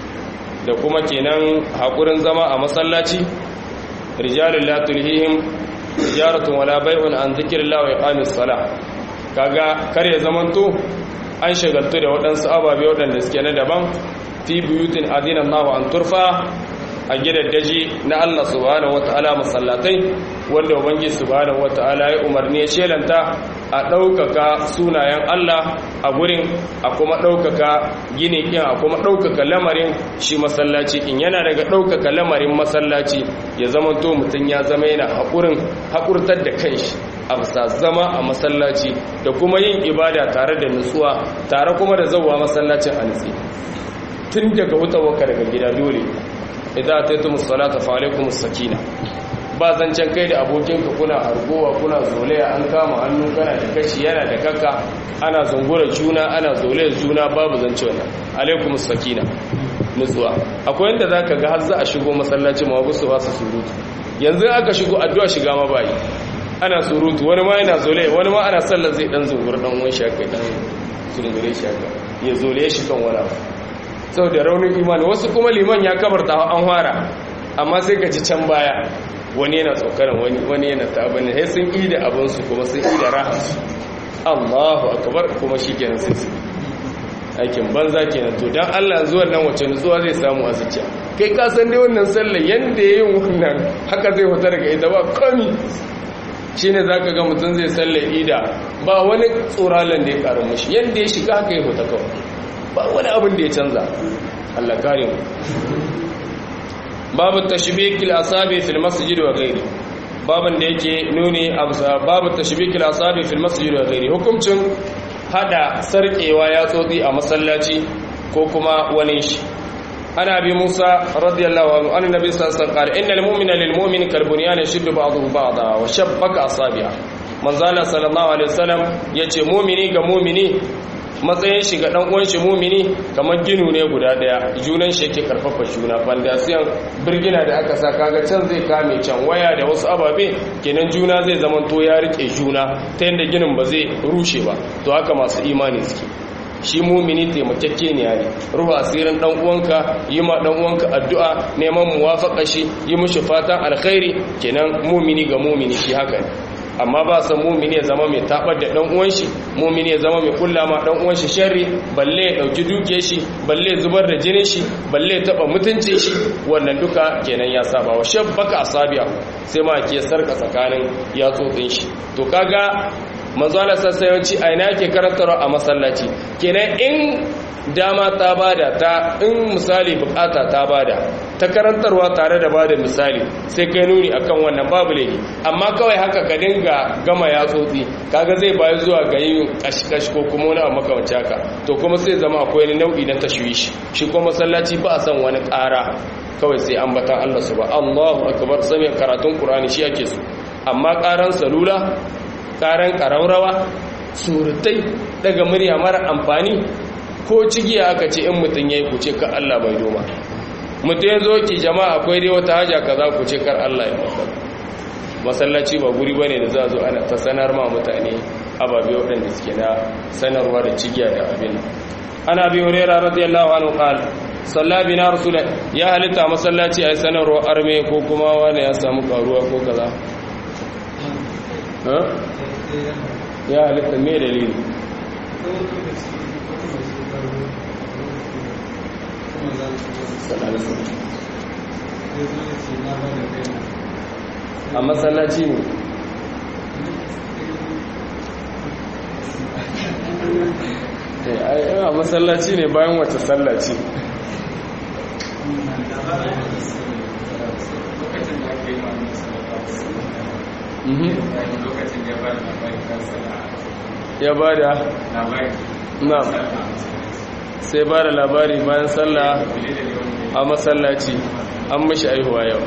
da kuma kenan hakurin zama a masallaci rijalul la tulhihim tijaratun wala bai'un an dhikrillah wa iqamis salah kaga kar ya zamanto an shagaltu da waɗansu ababe waɗanda suke na daban fi buyutin adina Allah an turfa a gidaddaji na Allah subhanahu wataala masallatai wanda ubangi subhanahu wataala ya umarni ya shelanta a ɗaukaka sunayen Allah a gurin a kuma ɗaukaka gini ɗin a kuma ɗaukaka lamarin shi masallaci in yana daga ɗaukaka lamarin masallaci ya zama to mutum ya zama yana haƙurin haƙurtar da kanshi a bisa zama a masallaci da kuma yin ibada tare da nutsuwa tare kuma da zauwa masallacin a nutsi tun daga hutawarka daga gida dole idan ta yi musalata fa alaikum sakina ba zancen kai da abokinka kuna hargowa kuna zolaya an kama hannu kana da kashi yana da kaka ana zungura juna ana zolaya juna babu zance wannan alaikum sakina nutsuwa akwai yadda za ka ga har za a shigo masallaci ma wasu ba su surutu yanzu aka shigo addu'a shiga ma bayi ana surutu wani ma yana zolaya wani ma ana sallar zai dan zungura dan wani shaka dan zungure shaka ya zolaya shi kan wani abu sau da raunin imani wasu kuma liman ya kabarta an fara amma sai ka ci can baya wani yana tsokanin wani wani yana tabin sai sun yi da abinsu kuma sun yi da rahansu allahu akabar kuma shi kenan sai su aikin banza kenan to don allah zuwan nan wacce nutsuwa zai samu a zuciya kai ka san dai wannan sallar yadda ya yi wannan haka zai fita daga ita ba komi shi ne za ka ga mutum zai sallar ida ba wani tsoralan da ya karu mashi yadda ya shiga haka ya fita kawai ba wani abin da ya canza Allah kare mu babu tashbikil asabi fil masjid wa ghairi babin da yake nuni absa babu tashbikil asabi fil masjid wa ghairi hukuncin hada sarkewa ya tsotsi a masallaci ko kuma wani shi ana bi Musa radiyallahu anhu annabi sallallahu alaihi wasallam innal mu'mina lil mu'min kal bunyan yashuddu ba'dahu ba'da wa shabbaka asabi'a manzala sallallahu alaihi wasallam yace mu'mini ga mu'mini matsayin shi ga dan uwan shi mumini kamar ginu ne guda daya junan shi yake karfafa juna fandasiyan birgina da aka sa kaga can zai kame can waya da wasu ababe kenan juna zai zamanto ya rike juna ta yadda ginin ba zai rushe ba to haka masu imani suke shi mumini taimakekke ne ne ruhu asirin dan uwanka yi ma dan uwanka addu'a neman muwafaqa shi yi mushi fatan alkhairi kenan mumini ga mumini shi haka ne amma ba san mumini ya zama mai tabar da dan uwan shi mumini ya zama mai kulla ma dan uwan shi sharri balle ya dauki duke shi balle ya zubar da jinin shi balle ya taba mutuncin shi wannan duka kenan ya saba wa shabbaka asabiya sai ma ke sarka tsakanin yatsotsin shi to kaga manzo Allah sassayanci a ina yake karantarwa a masallaci kenan in dama ta bada ta in misali bukata ta bada ta karantarwa tare da bada misali sai kai nuni akan wannan babu laifi amma kawai haka ka dinga gama yatsotsi kaga zai bayi zuwa ga yin kashkash ko kuma wani abu makamanci haka to kuma sai zama akwai wani nau'i na tashwishi shi kuma masallaci ba a san wani ƙara kawai sai ambatan Allah su ba Allahu akbar sami karatun Qur'ani shi ake so amma ƙaran salula karan karaurawa surutai daga murya mara amfani ko cigiya aka ce in mutum ya yi kuce kar Allah bai doma mutum ya zo ki jama'a akwai dai wata haja ka za ku ce kar Allah ya maka masallaci ba guri bane da za zo ana ta sanar ma mutane ababe waɗanda suke na sanarwa da cigiya da abin ana bi hurera radiyallahu anhu qal salla bina rasul ya halitta masallaci ai sanarwa arme ko kuma wani ya samu karuwa ko kaza ya halitta mai dalili a matsalaci ne a matsalaci ne bayan wata sallaci ya ba da na sai ba da labari bayan sallah a masallaci an mashi aihuwa yau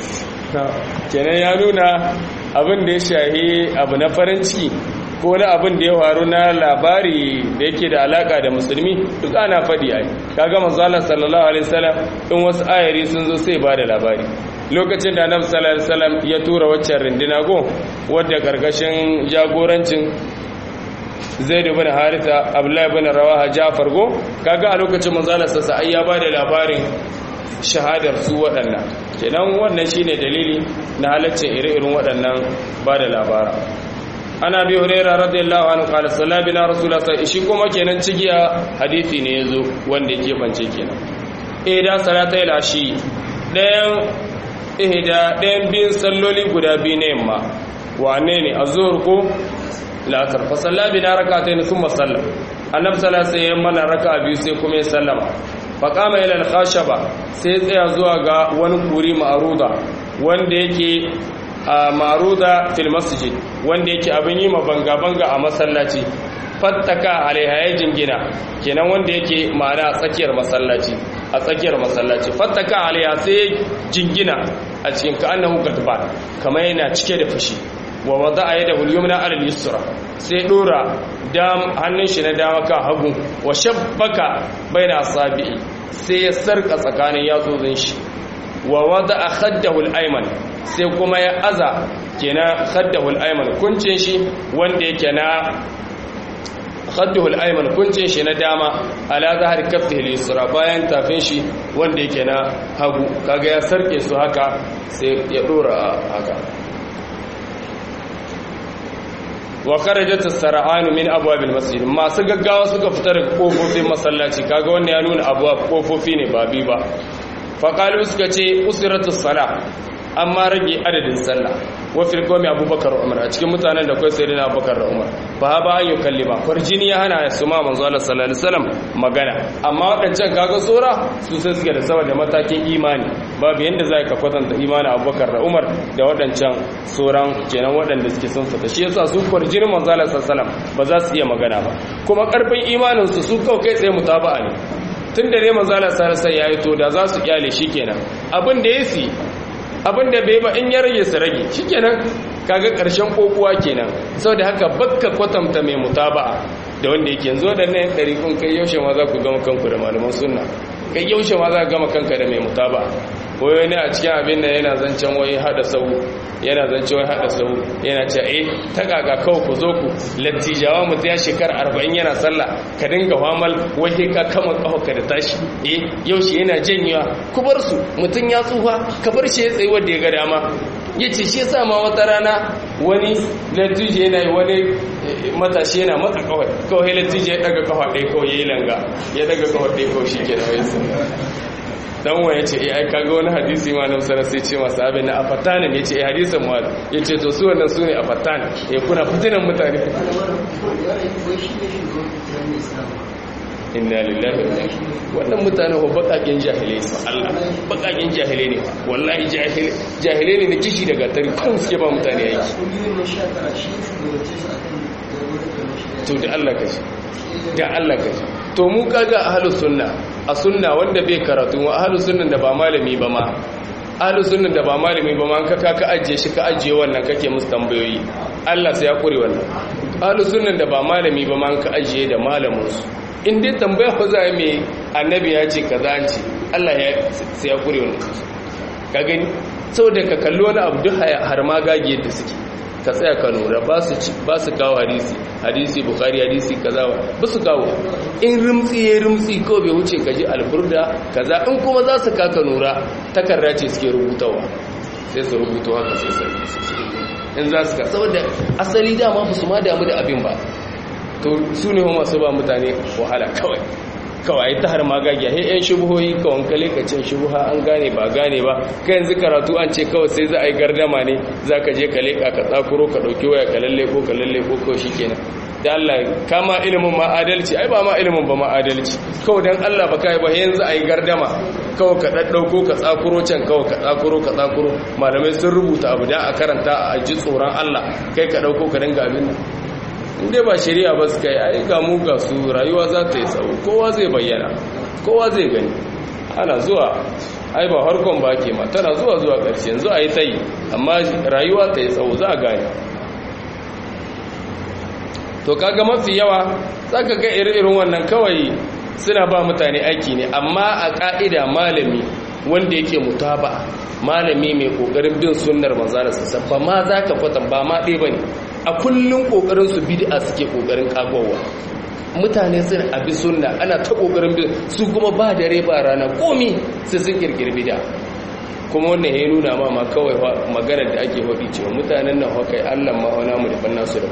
kenan ya nuna abin da ya shahi abu na farin ciki ko na abin da ya faru na labari da yake da alaka da musulmi duk ana faɗi ai kaga manzo sallallahu alaihi wasallam in wasu ayari sun zo sai ba da labari lokacin da annabi sallallahu alaihi wasallam ya tura waccan rindina go wadda karkashin jagorancin zaid ibn haritha abdullahi ibn rawaha jafar go kaga a lokacin manzo Allah sassa ai ya bada labarin shahadar su waɗannan kenan wannan shine dalili na halaccin ire-iren waɗannan bada labara ana bi huraira radiyallahu anhu qala sallabina rasulullah shi kuma kenan cigiya hadisi ne yazo wanda yake bance kenan eh da salata ila shi ɗayan ihda ɗayan biyun salloli guda biyu ne yamma wane ne azhur ko la'asar fa salla bina rak'atayn thumma salla annabi sallallahu alaihi wasallam mana raka'a biyu sai kuma ya sallama fa qama ila al-khashaba sai tsaya zuwa ga wani kuri ma'ruda wanda yake a ma'ruda fil masjid wanda yake abin yi ma banga banga a masallaci fattaka alaiha ya jingina kenan wanda yake ma'ana a tsakiyar masallaci a tsakiyar masallaci fattaka alaiha sai jingina a cikin ka annahu gadban kamar yana cike da fushi wa wada a yadda hulyumna alal yusra sai dora hannun shi na dama kan hagu wa shabbaka bai da asabi'i sai ya sarka tsakanin yatsotsin shi wa wada a khaddahul aiman sai kuma ya aza kenan khaddahul aiman kuncin shi wanda yake na khaddahul aiman kuncin shi na dama ala zahar kaffihi al-yusra bayan tafin shi wanda yake na hagu kaga ya sarke su haka sai ya dora haka wa kharajat as-sar'an min abwab al-masjid masu gaggawa suka fita daga kofofin masallaci kaga wannan ya nuna abwab kofofi ne ba bi ba fa qalu suka ce usratu salah amma rage adadin sallah wa fil qawmi abubakar umar a cikin mutanen da kai sayyidina abubakar da umar fa ba an yukalli ba farjini ya hana su ma manzo Allah sallallahu alaihi wasallam magana amma wadancan kaga tsora su sai suke da saboda matakin imani babu yanda zai ka kwatanta imanin abubakar da umar da wadancan tsoran kenan wadanda suke sun fita shi yasa su farjini manzo Allah sallallahu alaihi wasallam ba za su iya magana ba kuma karfin imanin su su kawai kai tsaye mutaba'a ne tun da ne manzo Allah sallallahu alaihi wasallam ya yi to da za su kyale shi kenan abin da yasi abin da bai ba in ya rage su rage shikenan kaga karshen kokuwa kenan saboda haka bakka kwatanta mai mutaba'a da wanda yake yanzu waɗannan yan ɗariƙun kai yaushe ma za ku gama kanku da malaman sunna kai yaushe ma za ka gama kanka da mai mutaba wai wani a cikin abin da yana zancen wai hada sau yana zancen wai hada sau yana ce eh ta kaga kawai ku zo ku lattijawa mutum ya shekara arba'in yana sallah ka dinga famal wai ka kama kafa da tashi eh yaushe yana janyewa ku bar su mutum ya tsufa ka bar shi ya tsaye wanda ya ga dama ya ce shi yasa ma wata rana wani lattijo yana yi wani matashi yana matsa kawai kawai lattijo ya daga kafa ɗaya kawai ya yi langa ya daga kafa ɗaya kawai shi ke da wai dan wa yace eh ai kaga wani hadisi ma nan sanar sai ce masa abin na afatanin yace eh hadisin ma yace to su wannan sune afatan eh kuna fitinan mutane inna lillahi wa inna wannan mutane ko bakakin jahilai ne Allah bakakin jahilai ne wallahi jahilai jahilai ne na kishi daga tari kan suke ba mutane yake to da Allah kashi da Allah kashi to mu kaga ahlus sunna a sunna wanda bai karatu wa ahlus sunnan da ba malami ba ma ahlus sunnan da ba malami ba ma ka ka ajiye shi ka ajiye wannan kake musu tambayoyi Allah sai ya kure wannan ahlus sunnan da ba malami ba ma ka ajiye da malamin su in dai tambaya fa za mai annabi ya ce kaza an ce Allah ya sai ya kure wannan ka gani saboda ka kalli wani abu duk har ma gage yadda suke ka tsaya ka lura ba su kawo hadisi hadisi bukari hadisi kaza ba su kawo in rimtsi ya rimtsi ko bai wuce ka ji alburda kaza in kuma za su kaka nura takarda ce suke rubutawa sai su rubuta haka sai sai in za su ka saboda asali dama ba su ma damu da abin ba to su ne masu ba mutane wahala kawai kawai ta har magagiya he yan shubuhoyi kawai kale ka cin shubuha an gane ba gane ba ka yanzu karatu an ce kawai sai za a yi gardama ne za ka je ka leƙa ka tsakuro ka ɗauki waya ka lalle ko ka lalle ko kawai shi kenan da Allah kama ilimin ma adalci ai ba ma ilimin ba ma adalci kawai dan Allah ba kai ba yanzu a yi gardama kawai ka ɗaɗɗauko ka tsakuro can kawai ka tsakuro ka tsakuro malamai sun rubuta abu da a karanta a ji tsoron Allah kai ka ɗauko ka dinga abin nan inda ba shari'a ba su kai ai ga mu ga su rayuwa za ta yi tsawo kowa zai bayyana kowa zai gani ana zuwa ai ba harkon ba ke ma tana zuwa zuwa ƙarshe yanzu a yi ta yi amma rayuwa ta yi tsawo za a gane to kaga mafi yawa za ka ga irin wannan kawai suna ba mutane aiki ne amma a ƙa'ida malami wanda yake mutaba malami mai ƙoƙarin bin sunnar manzana sassa ba ma za ka kwatan ba ma ɗaya ba ne a kullum kokarin su bid'a suke kokarin kagowa mutane sun abi sunna ana ta kokarin bin su kuma ba dare ba rana komi sai sun kirkiri bid'a kuma wannan ya nuna ma ma kawai maganar da ake faɗi cewa mutanen nan hakai Allah ma wana mu da banna su da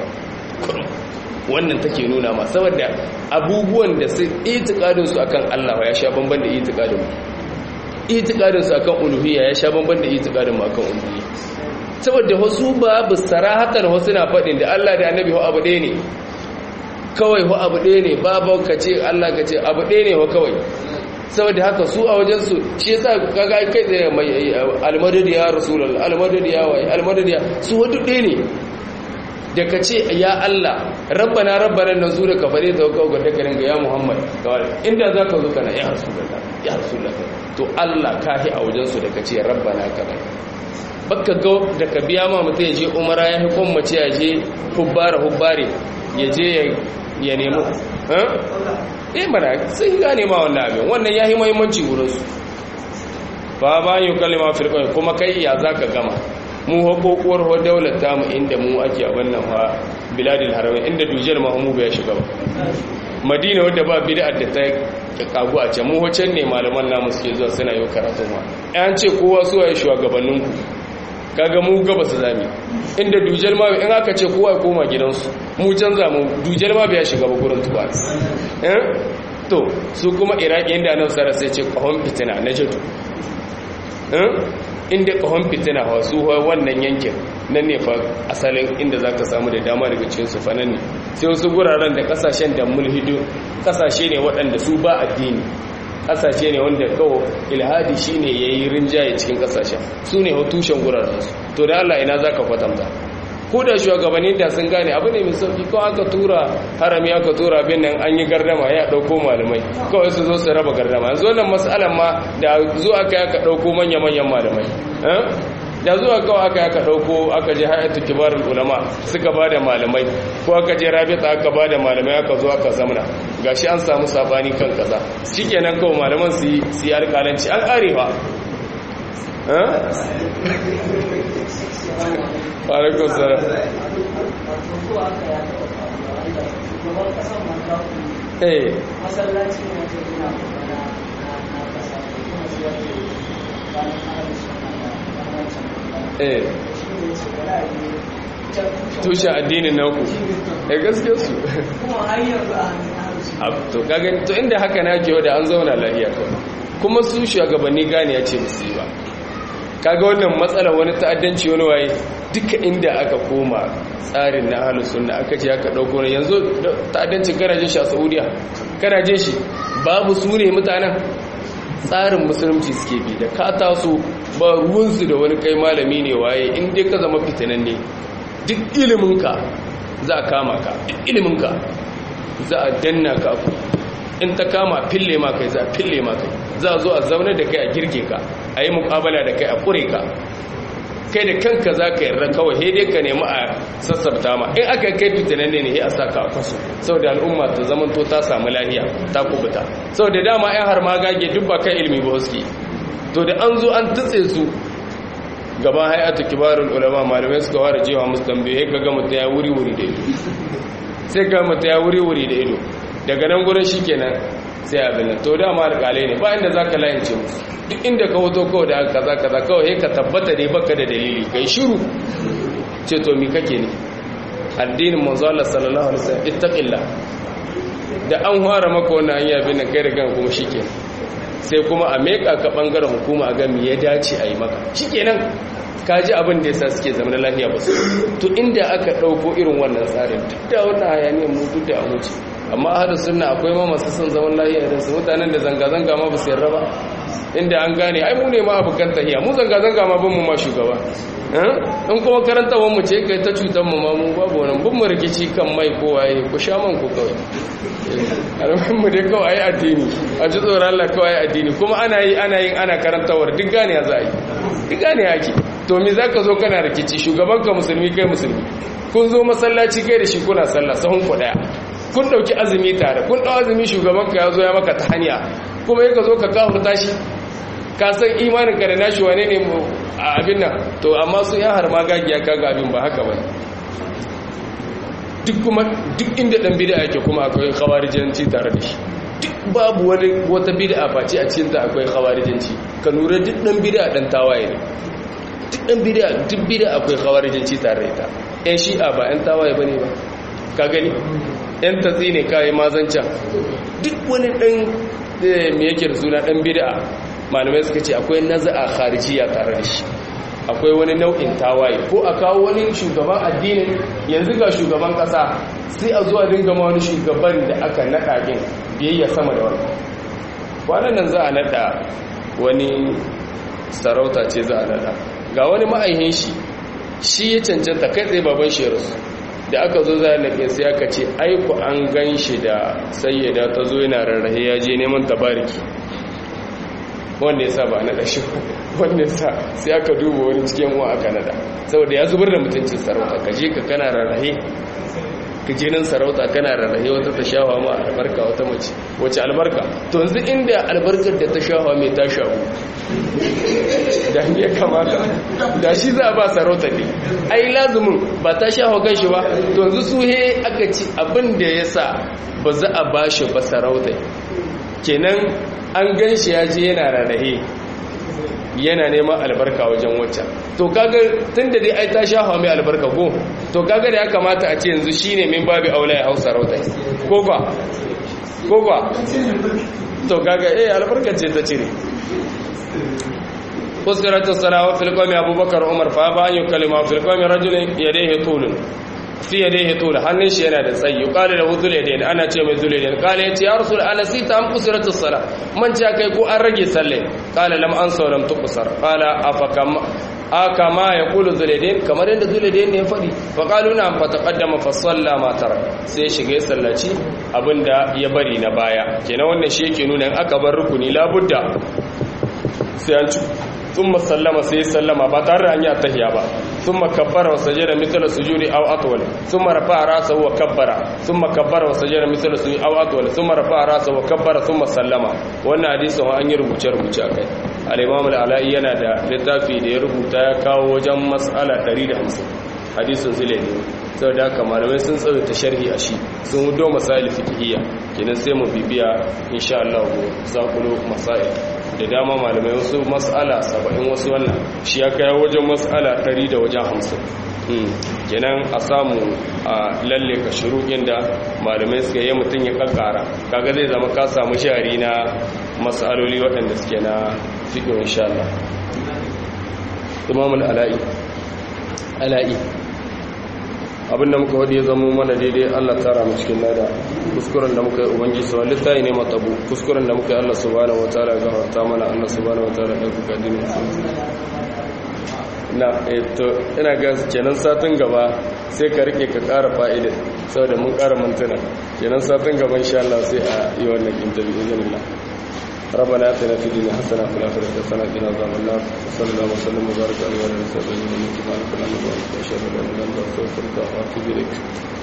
wannan take nuna ma saboda abubuwan da su itikadin su akan Allah ya sha bamban da itikadin mu itikadin su akan uluhiyya ya sha bamban da itikadin mu akan uluhiyya saboda wasu babu sarahatan wasu na faɗin da Allah da annabi abu ɗaya ne kawai ho abu ɗaya ne babu ka ce Allah ka ce abu ɗaya ne ho kawai saboda haka su a wajensu shi yasa kaga kai tsaye mai almadadi ya rasulullah almadadi ya wai almadadi ya su wadu ɗaya ne da ka ce ya Allah rabbana rabbana nan su da ka fare ta kawo ga dakarin ga ya Muhammad kawai inda za ka zo kana ya rasulullah ya rasulullah to Allah kahi a wajensu da ka ce rabbana kaza baka ga da ka biya ma mutum ya je umara ya hukun mace ya je hubbara hubbare ya je ya nemo eh mana sun gane ma wannan abin wannan ya yi mahimmanci wurinsu ba ba yi kalima firkon kuma kai ya za ka gama mu haƙoƙuwar ho daular tamu inda mu ake abin nan ha biladil haramin inda dujiyar mahamubu ya shiga ba madina wadda ba bid'ar da ta kagu a can mu wacan ne malaman namu suke zuwa suna yi karatun ma an ce kowa su waye shugabanninku kaga mu gaba su zami inda dujal ma in aka ce kowa ya koma gidansu mu canza mu dujal ma bai shiga ba gurin tuba eh to su kuma iraki inda nan sara sai ce kahon fitina na jadu eh inda kahon fitina ha su wannan yankin nan ne fa asalin inda zaka samu da dama daga cikin su fanan ne sai wasu guraren da kasashen da mulhidu kasashe ne waɗanda su ba addini kasashe ne wanda kawo ilhadi shine yayi rinjaye cikin kasashen su ne tushen gurarsu to da Allah ina zaka kwatanta ko da shugabanni da sun gane abu ne mai sauki ko aka tura harami aka tura bin nan an yi gardama ya dauko malamai kawai su zo su raba gardama yanzu wannan mas'alan ma da zo aka aka dauko manya manyan malamai da zuwa kawai aka aka dauko aka je hayatu kibarul ulama suka bada malamai ko aka je rabita aka bada malamai aka zo aka zamana gashi an samu sabani kan kaza shikenan kawai malaman su yi su yi alƙalanci an arewa alaikun salam eh masallaci ne wajen gina na na kasa kuma su yake ranar ahalin suna da ranar eh shi ne su gada ne tushe addinin naku eh gaskiya su kuma har yanzu a hannun ahalin suna Ab- to kaga to inda haka na ke da an zauna lafiya kawai kuma su shugabanni gane ya ce musu yi ba kaga wannan matsala wani ta'addanci wani waye duka inda aka koma tsarin na ahlus sunna aka ce aka dauko ne yanzu ta'addancin kana jin shi a Saudiya kana jin shi babu su ne mutanen tsarin musulunci suke bi da ka taso ba ruwansu da wani kai malami ne waye in dai ka zama fitinan ne duk iliminka za a kama ka duk iliminka za a danna ka ku in ta kama fille ma kai za a fille ma kai za a zo a zaune da kai a girke ka a yi mukabala da kai a kure ka kai da kanka za ka yarda kawai he dai ka nemi a sassabta ma in aka kai fitinan ne ne a sa ka a kwaso saboda al'umma ta zaman to ta samu lahiya ta kubuta saboda dama yan har magage duk ba kan ilimi ba suke to da an zo an tutse su gaban hay'atu kibarul ulama malamai suka fara jewa musu tambaye ka ga mutum ya wuri wuri da ido sai ga mutum ya wuri wuri da ido daga nan gurin shikenan sai abin nan to dama alƙalai ne ba inda zaka layance musu duk inda ka hoto kawai da kaza kaza kawai sai ka tabbata dai baka da dalili kai shiru ce to mi kake ne addinin manzo Allah sallallahu alaihi wasallam ittaqillah da an fara maka wannan hanya bin nan kai da kan kuma shikenan sai kuma a meka ka bangaren hukuma a ga me ya dace a yi maka shikenan ka ji abin da yasa suke zama lafiya ba su to inda aka dauko irin wannan tsarin duk da wannan hayaniyar mu duk da amuci amma ahadu sunna akwai ma masu son zaman lafiya da su mutanen da zanga zanga ma ba su yarda ba inda an gane ai mu ne ma abukan tahiya mu zanga zanga ma bin mu ma shugaba in kuma karanta mu ce kai ta cutar mu ma mu babu wannan bin mu rikici kan mai ko waye ku sha man ku kawai alamun mu dai kawai addini a ji tsoron Allah kawai addini kuma ana yi ana yin ana karantawar duk gane za a yi duk gane ake to me za ka zo kana rikici shugaban ka musulmi kai musulmi kun zo masallaci kai da shi kuna sallah sahun ku daya kun dauki azumi tare kun dau azumi shugaban ka ya zo ya maka ta hanya kuma yaka zo ka kafurta shi ka san imanin ka da nashi wane ne a abin nan to amma su ya har magagiya kaga abin ba haka bane duk kuma duk inda dan bid'a yake kuma akwai khawarijanci tare da shi duk babu wani wata bid'a face a cikin ta akwai khawarijanci ka lura duk dan bid'a dan tawaye ne duk dan bid'a duk bid'a akwai khawarijanci tare da ita ɗan shi'a ba ɗan tawaye bane ba ka gani ɗan tatsi ne kai mazanca duk wani dan me yake da suna dan bid'a malamai suka ce akwai naza'a kharijiya tare da shi akwai wani nau'in tawaye ko a kawo wani shugaban addinin yanzu ga shugaban kasa sai a zuwa dinga ma wani shugaban da aka naɗa din biyayya sama da wani kwanan nan za a naɗa wani sarauta ce za a naɗa ga wani ma'aihin shi shi ya cancanta kai tsaye baban shi rasu da aka zo za a naɗe sai aka ce aiku an gan shi da sayyada ta zo yana rarrahe ya je neman tabariki wanda ya sa ba naɗa shi wanda ya sa sai aka duba wani cikin wa aka naɗa saboda ya zubar da mutuncin sarauta ka je ka kana rarrahe ka je nan sarauta kana rarrahe wata ta shawa ma albarka wata mace wace albarka to yanzu inda albarkar da ta shawa mai ta shawo da ya kamata da shi za a ba sarauta ne ai lazumin ba ta shawa kan shi ba to yanzu su he aka ci abin da ya sa ba za a ba shi ba sarauta kenan an gan shi ya je yana rarrahe yana neman albarka wajen waccan to kaga tun da dai ai ta sha hawa mai albarka ko to kaga da ya kamata a ce yanzu shine min babu aula ya hausa rauta ko ba ko ba to kaga eh albarka ce ta cire فذكرت الصلاة في القوم أبو بكر عمر فأبى أن يكلم في القوم رجل يديه طول fi yadayhi tul hannun shi yana da tsayi qala lahu dhul yadayn ana ce mai dhul yadayn qala yace ya rasul ana sita an kusirat as-sala man ja kai ko an rage salle qala lam ansa lam tuqsar qala afakam akama yaqulu dhul yadayn kamar yadda dhul yadayn ne ya fadi fa qalu na fa taqaddama fa salla ma tarak sai shiga sallaci abinda ya bari na baya kenan wannan shi yake nuna in aka bar rukuni labudda sai an thumma sallama sai sallama ba tare da an yi attahiyya ba thumma kabbara wa sajada mithla sujudi aw atwal thumma rafa'a ra'sahu wa kabbara thumma kabbara wa sajada mithla sujudi aw atwal thumma rafa'a ra'sahu wa kabbara thumma sallama wannan hadisin an yi rubuce rubuce akai al-imam al-ala'i yana da littafi da ya rubuta ya kawo wajen mas'ala 150 hadisin zile ne saboda haka malamai sun tsawaita sharhi a shi sun hudo masail fiqhiyya kenan sai mu bibiya insha Allah zakulo masail da dama malamai wasu mas'ala 70 wasu wannan shi ya kai wajen mas'ala 100 da wajen 50 kenan a samu a lalle ka shuruɗin da malamai suka yi mutum ya kakkara kaga zai zama ka samu shari na mas'aloli waɗanda suke na fiqh insha Allah imamul ala'i ala'i abinda muka wadi ya zama mana daidai Allah tara mu cikin lada kuskuren da muka yi ubangiji su wani tayi ne matabu kuskuren da muka yi Allah subhanahu wataala ga ta mana Allah subhanahu wataala da kuka dini na to ina ga kenan satin gaba sai ka rike ka ƙara fa'ida saboda mun ƙara mantuna kenan satin gaba insha Allah sai a yi wannan interview izinin Allah ربنا اتنا في الدنيا حسنه وفي الاخره حسنه وقنا عذاب النار وصلى الله وسلم وبارك على نبينا محمد وعلى اله وصحبه وسلم اشهد ان لا اله الا انت استغفرك واتوب اليك